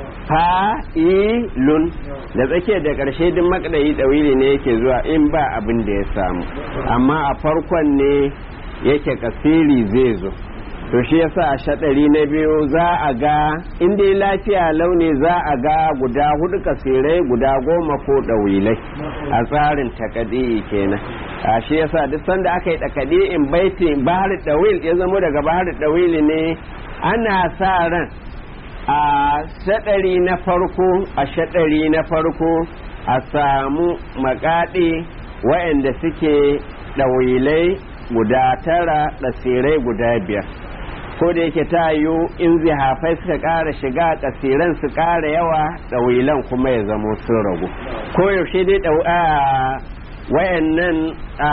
fa'ilun da tsakiyar da ƙarshe duk makadayi dawili ne yake zuwa in ba abin da ya samu amma a farkon ne yake kasiri zai zo to shi yasa a shaɗari na biyu za a ga inda lafiya launi za a ga guda hudu kasirai guda goma ko ɗawilai a tsarin takadi kenan a shi yasa duk sanda aka yi takadi in baiti bahar ɗawil ya zama daga bahar ɗawili ne ana sa ran a shaɗari na farko a shaɗari na farko a samu makaɗi waɗanda suke ɗawilai guda tara ɗasirai guda biyar ko da yake ta yiwu in zihafai suka ƙara shiga ƙasiran su ƙara yawa ɗawilan kuma ya zamo sun ragu ko yaushe dai wayannan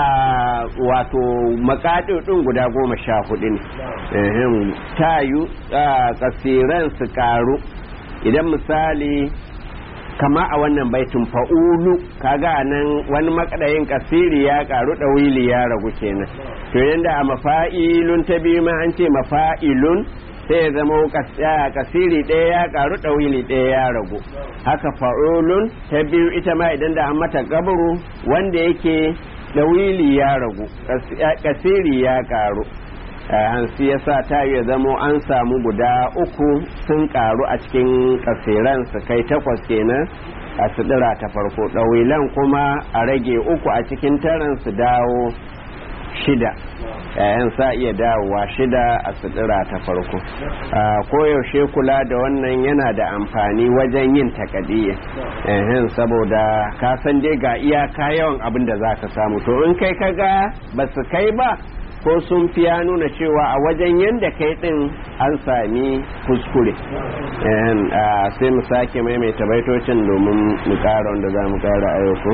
wato makaɗi ɗin guda goma sha hudu ne ta yiwu ƙasiran su ƙaru idan misali kama a wannan baitin fa'ulu kaga nan wani makadayin kasiri ya karu ɗawili ya ragu kenan to yanda a mafa'ilun ta biyu ma an ce mafa'ilun sai ya zama kasiri ɗaya ya karu ɗawili ɗaya ya ragu haka fa'ulun ta biyu ita ma idan da an mata gaburu wanda yake ɗawili ya ragu kasiri ya karu hansi ya sa ta ya zamo an samu guda uku sun karu a cikin kasiran su kai takwas kenan a sidira ta farko ɗawilan kuma a rage uku a cikin taran su dawo shida yayan sa iya dawowa shida a sidira ta farko koyaushe kula da wannan yana da amfani wajen yin takadiyya saboda ka san dai ga iyaka yawan abin da za ka samu to in kai kaga ba su kai ba ko sun fi ya nuna cewa a wajen yadda kai din an sami kuskure sai mu sake maimaita baitocin domin mu kara wanda za mu kara ayyuku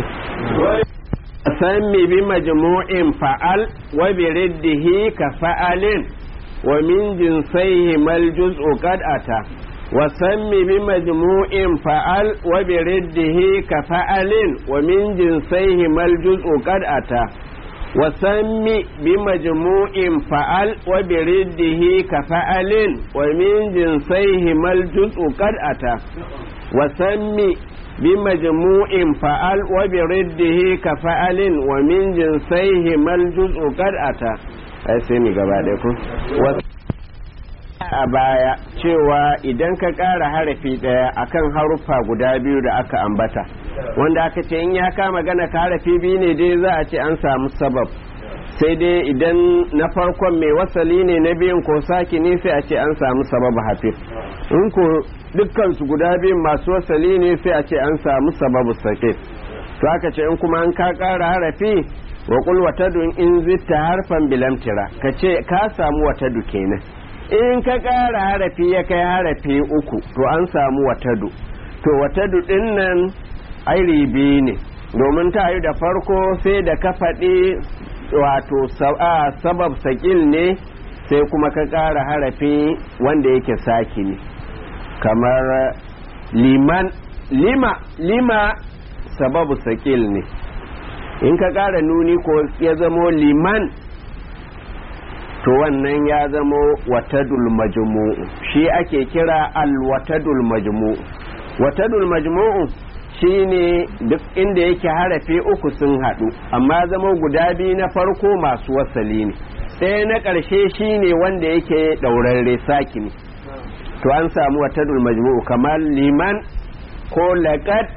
sami bi majmu'in fa'al wa bi riddihi ka fa'alin wa min jinsaihi mal juz'u qad ata wa sammi bi majmu'in fa'al wa bi riddihi ka fa'alin wa min jinsaihi mal juz'u qad ata وسم بمجموع فعل وبرده كفعل ومن جنسيهما الجزء قد أتى وسم بمجموع فعل وبرده كفعل ومن جنسيهما الجزء قد أتى ai sai mu gaba ɗaya ku a baya cewa idan ka ƙara harafi ɗaya akan haruffa guda biyu da aka ambata wanda aka ce in ya kama gana ka harafi biyu ne dai za a ce an samu sabab sai dai idan na farkon mai wasali ne na biyun ko saki ne sai a ce an samu sabab hafi in ko dukkan su guda biyun masu wasali ne sai a ce an samu sababu sake to aka ce in kuma an ka ƙara harafi wa kul watadun in zitta harfan bilamtira ka ce ka samu watadu kenan in ka ƙara harafi ya kai harafi uku to an samu watadu to watadu ɗin nan ai ribi ne domin ta yi da farko sai da ka faɗi wato sabab sakil ne sai kuma ka ƙara harafi wanda yake saki ne kamar liman lima lima sababu sakil ne in ka ƙara nuni ko ya zamo liman to wannan ya zamo watadul majmu'u shi ake kira alwatadul majmu'u watadul majmu'u shine duk inda yake harafi uku sun haɗu amma zama guda biyu na farko masu wasali ne ɗaya na ƙarshe shine wanda yake ɗaurarre saki ne to an samu watadul majmu'u kamar liman ko laƙat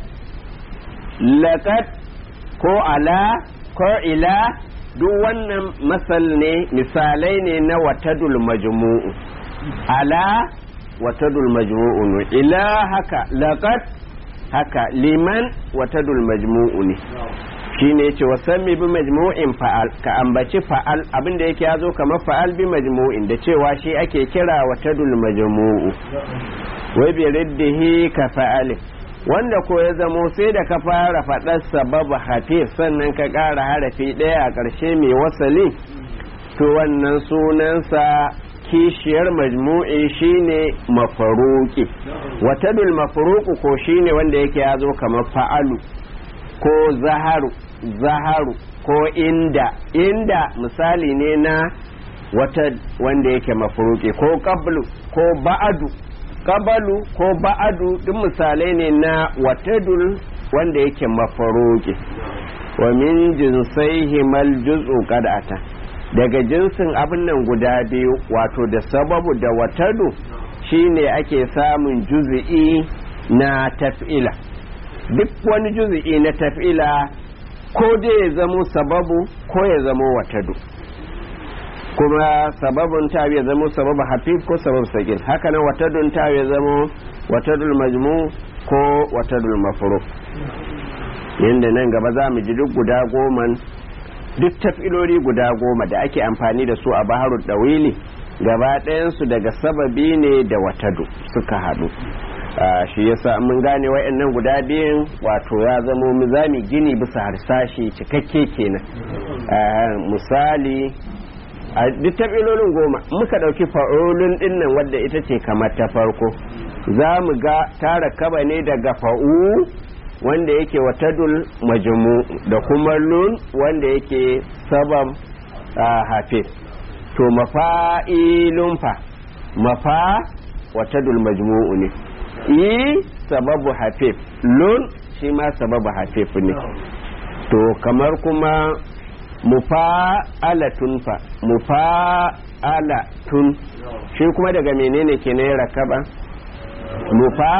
laƙat ko ala ko ila duk wannan masal ne misalai ne na watadul majmu'u ala watadul majmu'u ila haka laqad haka liman watadul majmu'u ne shine yace wasammi bi majmu'in fa'al ka ambaci fa'al abinda yake yazo kamar fa'al bi majmu'in da cewa shi ake kira watadul majmu'u wa bi riddihi ka fa'al wanda ko ya zamo sai da ka fara faɗar sababu hafif sannan ka ƙara harafi ɗaya a ƙarshe mai wasali to wannan sunansa kishiyar majmu'i shine mafaruki watadul mafaruku ko shine wanda yake ya zo kamar fa'alu ko zaharu zaharu ko inda inda misali ne na wata wanda yake mafuruki ko qablu ko ba'adu qabalu ko ba'adu duk misalai ne na watadul wanda yake mafaruki wa min jinsaihi mal juz'u qad ata daga jinsin abin nan guda biyu wato da sababu da watadu shine ake samun juz'i na taf'ila duk wani juz'i na taf'ila ko dai ya zamo sababu ko ya zamo watadu kuma sababun ta ya zamo sababu hafif ko sababu sakil haka nan watadun ta ya zamo watadul majmu ko watadul mafruq yanda nan gaba za mu ji duk guda goma duk tafiloli guda goma da ake amfani da su a baharul dawili gaba ɗayansu daga sababi ne da watadu suka haɗu shi yasa mun gane wa'annan guda biyun wato ya zamo mizami gini bisa harsashi cikakke kenan misali a duk tafilolin goma muka ɗauki fa'olin ɗinnan wadda ita ce kamar ta farko za mu ga tara kaba ne daga fa'u wanda yake watadul majmu da kuma lun wanda yake sabab hafiz to mafa'ilun fa mafa watadul majmu'u ne i sababu hafif lun shi ma sababu hafif ne to kamar kuma mufa'alatun fa mufa'alatun shi kuma daga menene ke ne rakaba mufa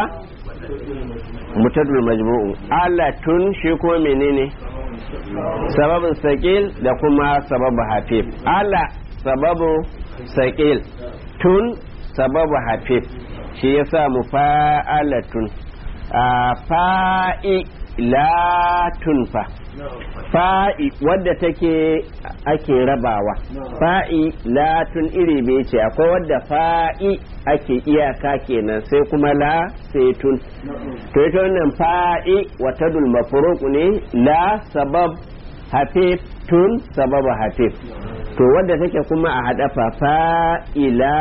mutadul majmu'u alatun shi kuma menene sababin sakil da kuma sababu hafif ala sababu sakil tun sababu hafif shi yasa mu fa'alatun a fa'i latun fa fa'i wadda take ake rabawa fa'i latun iri bai ce akwai wadda fa'i ake iyaka kenan sai kuma la sai tun to ita wannan fa'i watadul mafruq ne la sabab hafif tun sabab hafif to wadda take kuma a hada fa fa'ila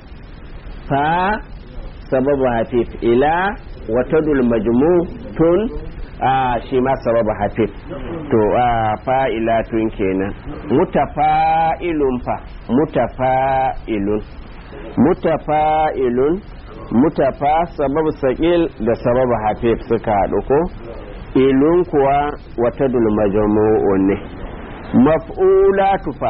fa sabab hafif ila watadul majmu tun a shi ma sababa hafif to a fa'ilatun kenan mutafa'ilun fa mutafa'ilun mutafa'ilun mutafa sababu saƙil da sababu hafif suka haɗu ko ilun kuwa watadul majmu'u ne maf'ulatu fa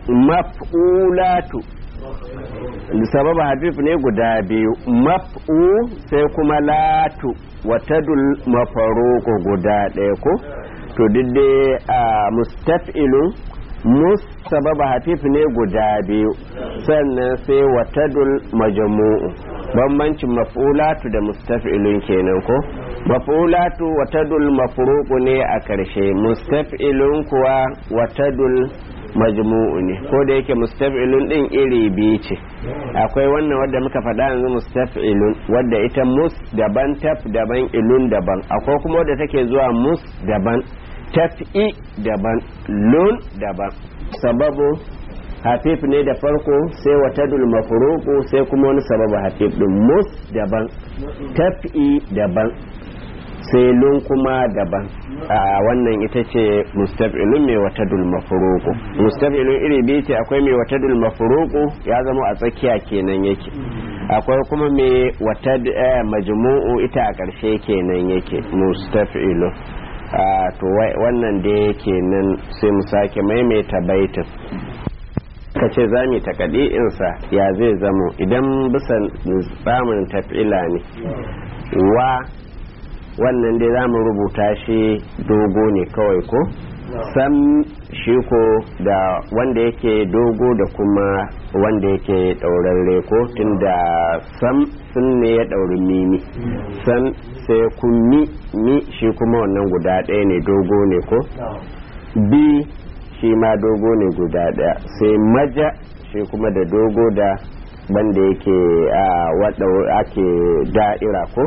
maf'ulatu sababa hafif ne guda biyu maf'u sai kuma latu watadul mafaruku guda ɗaya ko to dai a mustaf'ilun mus sababa hafif ne guda biyu sannan sai watadul majmu'u bambancin maf'ulatu da mustaf'ilun kenan ko maf'ulatu watadul mafruqu ne a karshe mustaf'ilun kuwa watadul majmu'u ne ko da yake mustaf'ilun din iri biyu ce akwai wannan wadda muka faɗa yanzu mustaf'ilun wadda ita mus daban taf daban ilun daban akwai kuma wadda take zuwa mus daban taf'i daban lun daban sababu hafif ne da farko sai watadul mafruqu sai kuma wani sababu hafif din mus daban taf'i daban sai lun kuma daban a wannan ita ce mustaf'ilun mai watadul mafruqu mustaf'ilun iri biyu ce akwai mai watadul mafruqu ya zama a tsakiya kenan yake akwai kuma mai watad majmu'u ita a ƙarshe kenan yake mustaf'ilun to wannan da yake nan sai mu sake maimaita baitin ka ce za mu takaɗi insa ya zai zamo idan bisa tsamin tafila ne wa wannan dai za mu rubuta shi dogo ne kawai ko sam shi ko da wanda yake dogo da kuma wanda yake ɗaurarre ko tun da sam sun ne ya ɗauri mimi sam sai kummi mi shi kuma wannan guda ɗaya ne dogo ne ko bi shi ma dogo ne guda ɗaya sai maja shi kuma da dogo da banda yake a wadda ake da'ira ko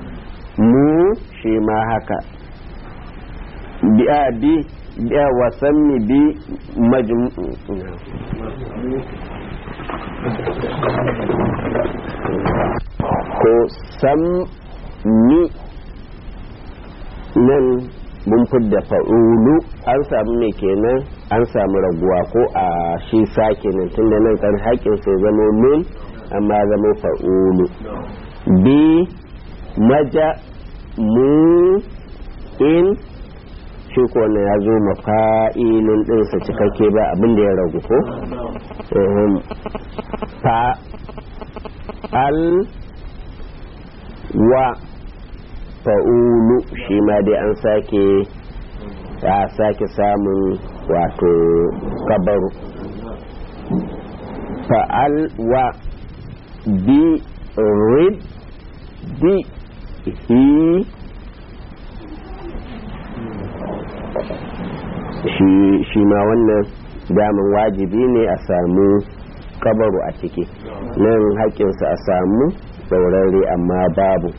mu shi ma haka biya bi wasan mi bi ko sam ni nan mun fidda fa'ulu an samu ne kenan an samu raguwa ko a shi sake nan tunda nan kan haƙin sai zama nun amma zama fa'ulu bi maja mu in shi ko na ya zo mafa'ilun ɗinsa cikakke ba abin da ya ragu ko fa al wa fa'ulu shi ma dai an sake ya sake samun wato kabaru fa'al wa bi rid di hi shi ma wannan daman wajibi ne a samu kabaru a ciki nan haƙƙinsa a samu saurare amma babu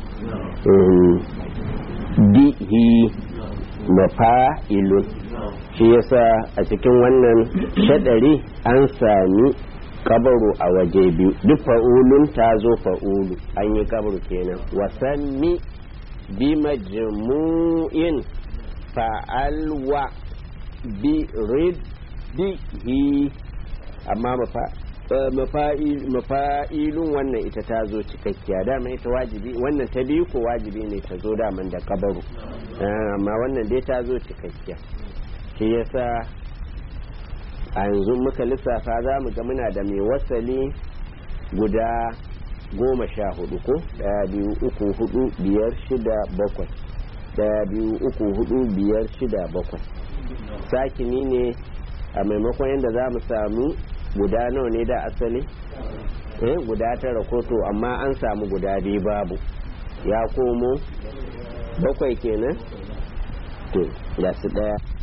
dihi mafa'ilun shi yasa a cikin wannan shaɗari an sami kabaru a waje biyu duk fa'ulun ta zo fa'ulu an yi kabaru kenan wasanni bi majmu'in fa'alwa bi riddihi amma mafa'ilun wannan ita ta zo cikakkiya dama ita wajibi wannan ta biyu ko wajibi ne ta zo daman da kabaru amma wannan dai ta zo cikakkiya shi yasa a yanzu muka lissafa za mu ga muna da mai wasali guda goma sha hudu ko daya biyu uku hudu biyar shida bakwai daya biyu uku hudu biyar shida bakwai sakini ne a maimakon yadda za mu samu guda nawa ne da asali eh guda tara koto amma an samu guda biyu babu ya komo bakwai kenan to ya su daya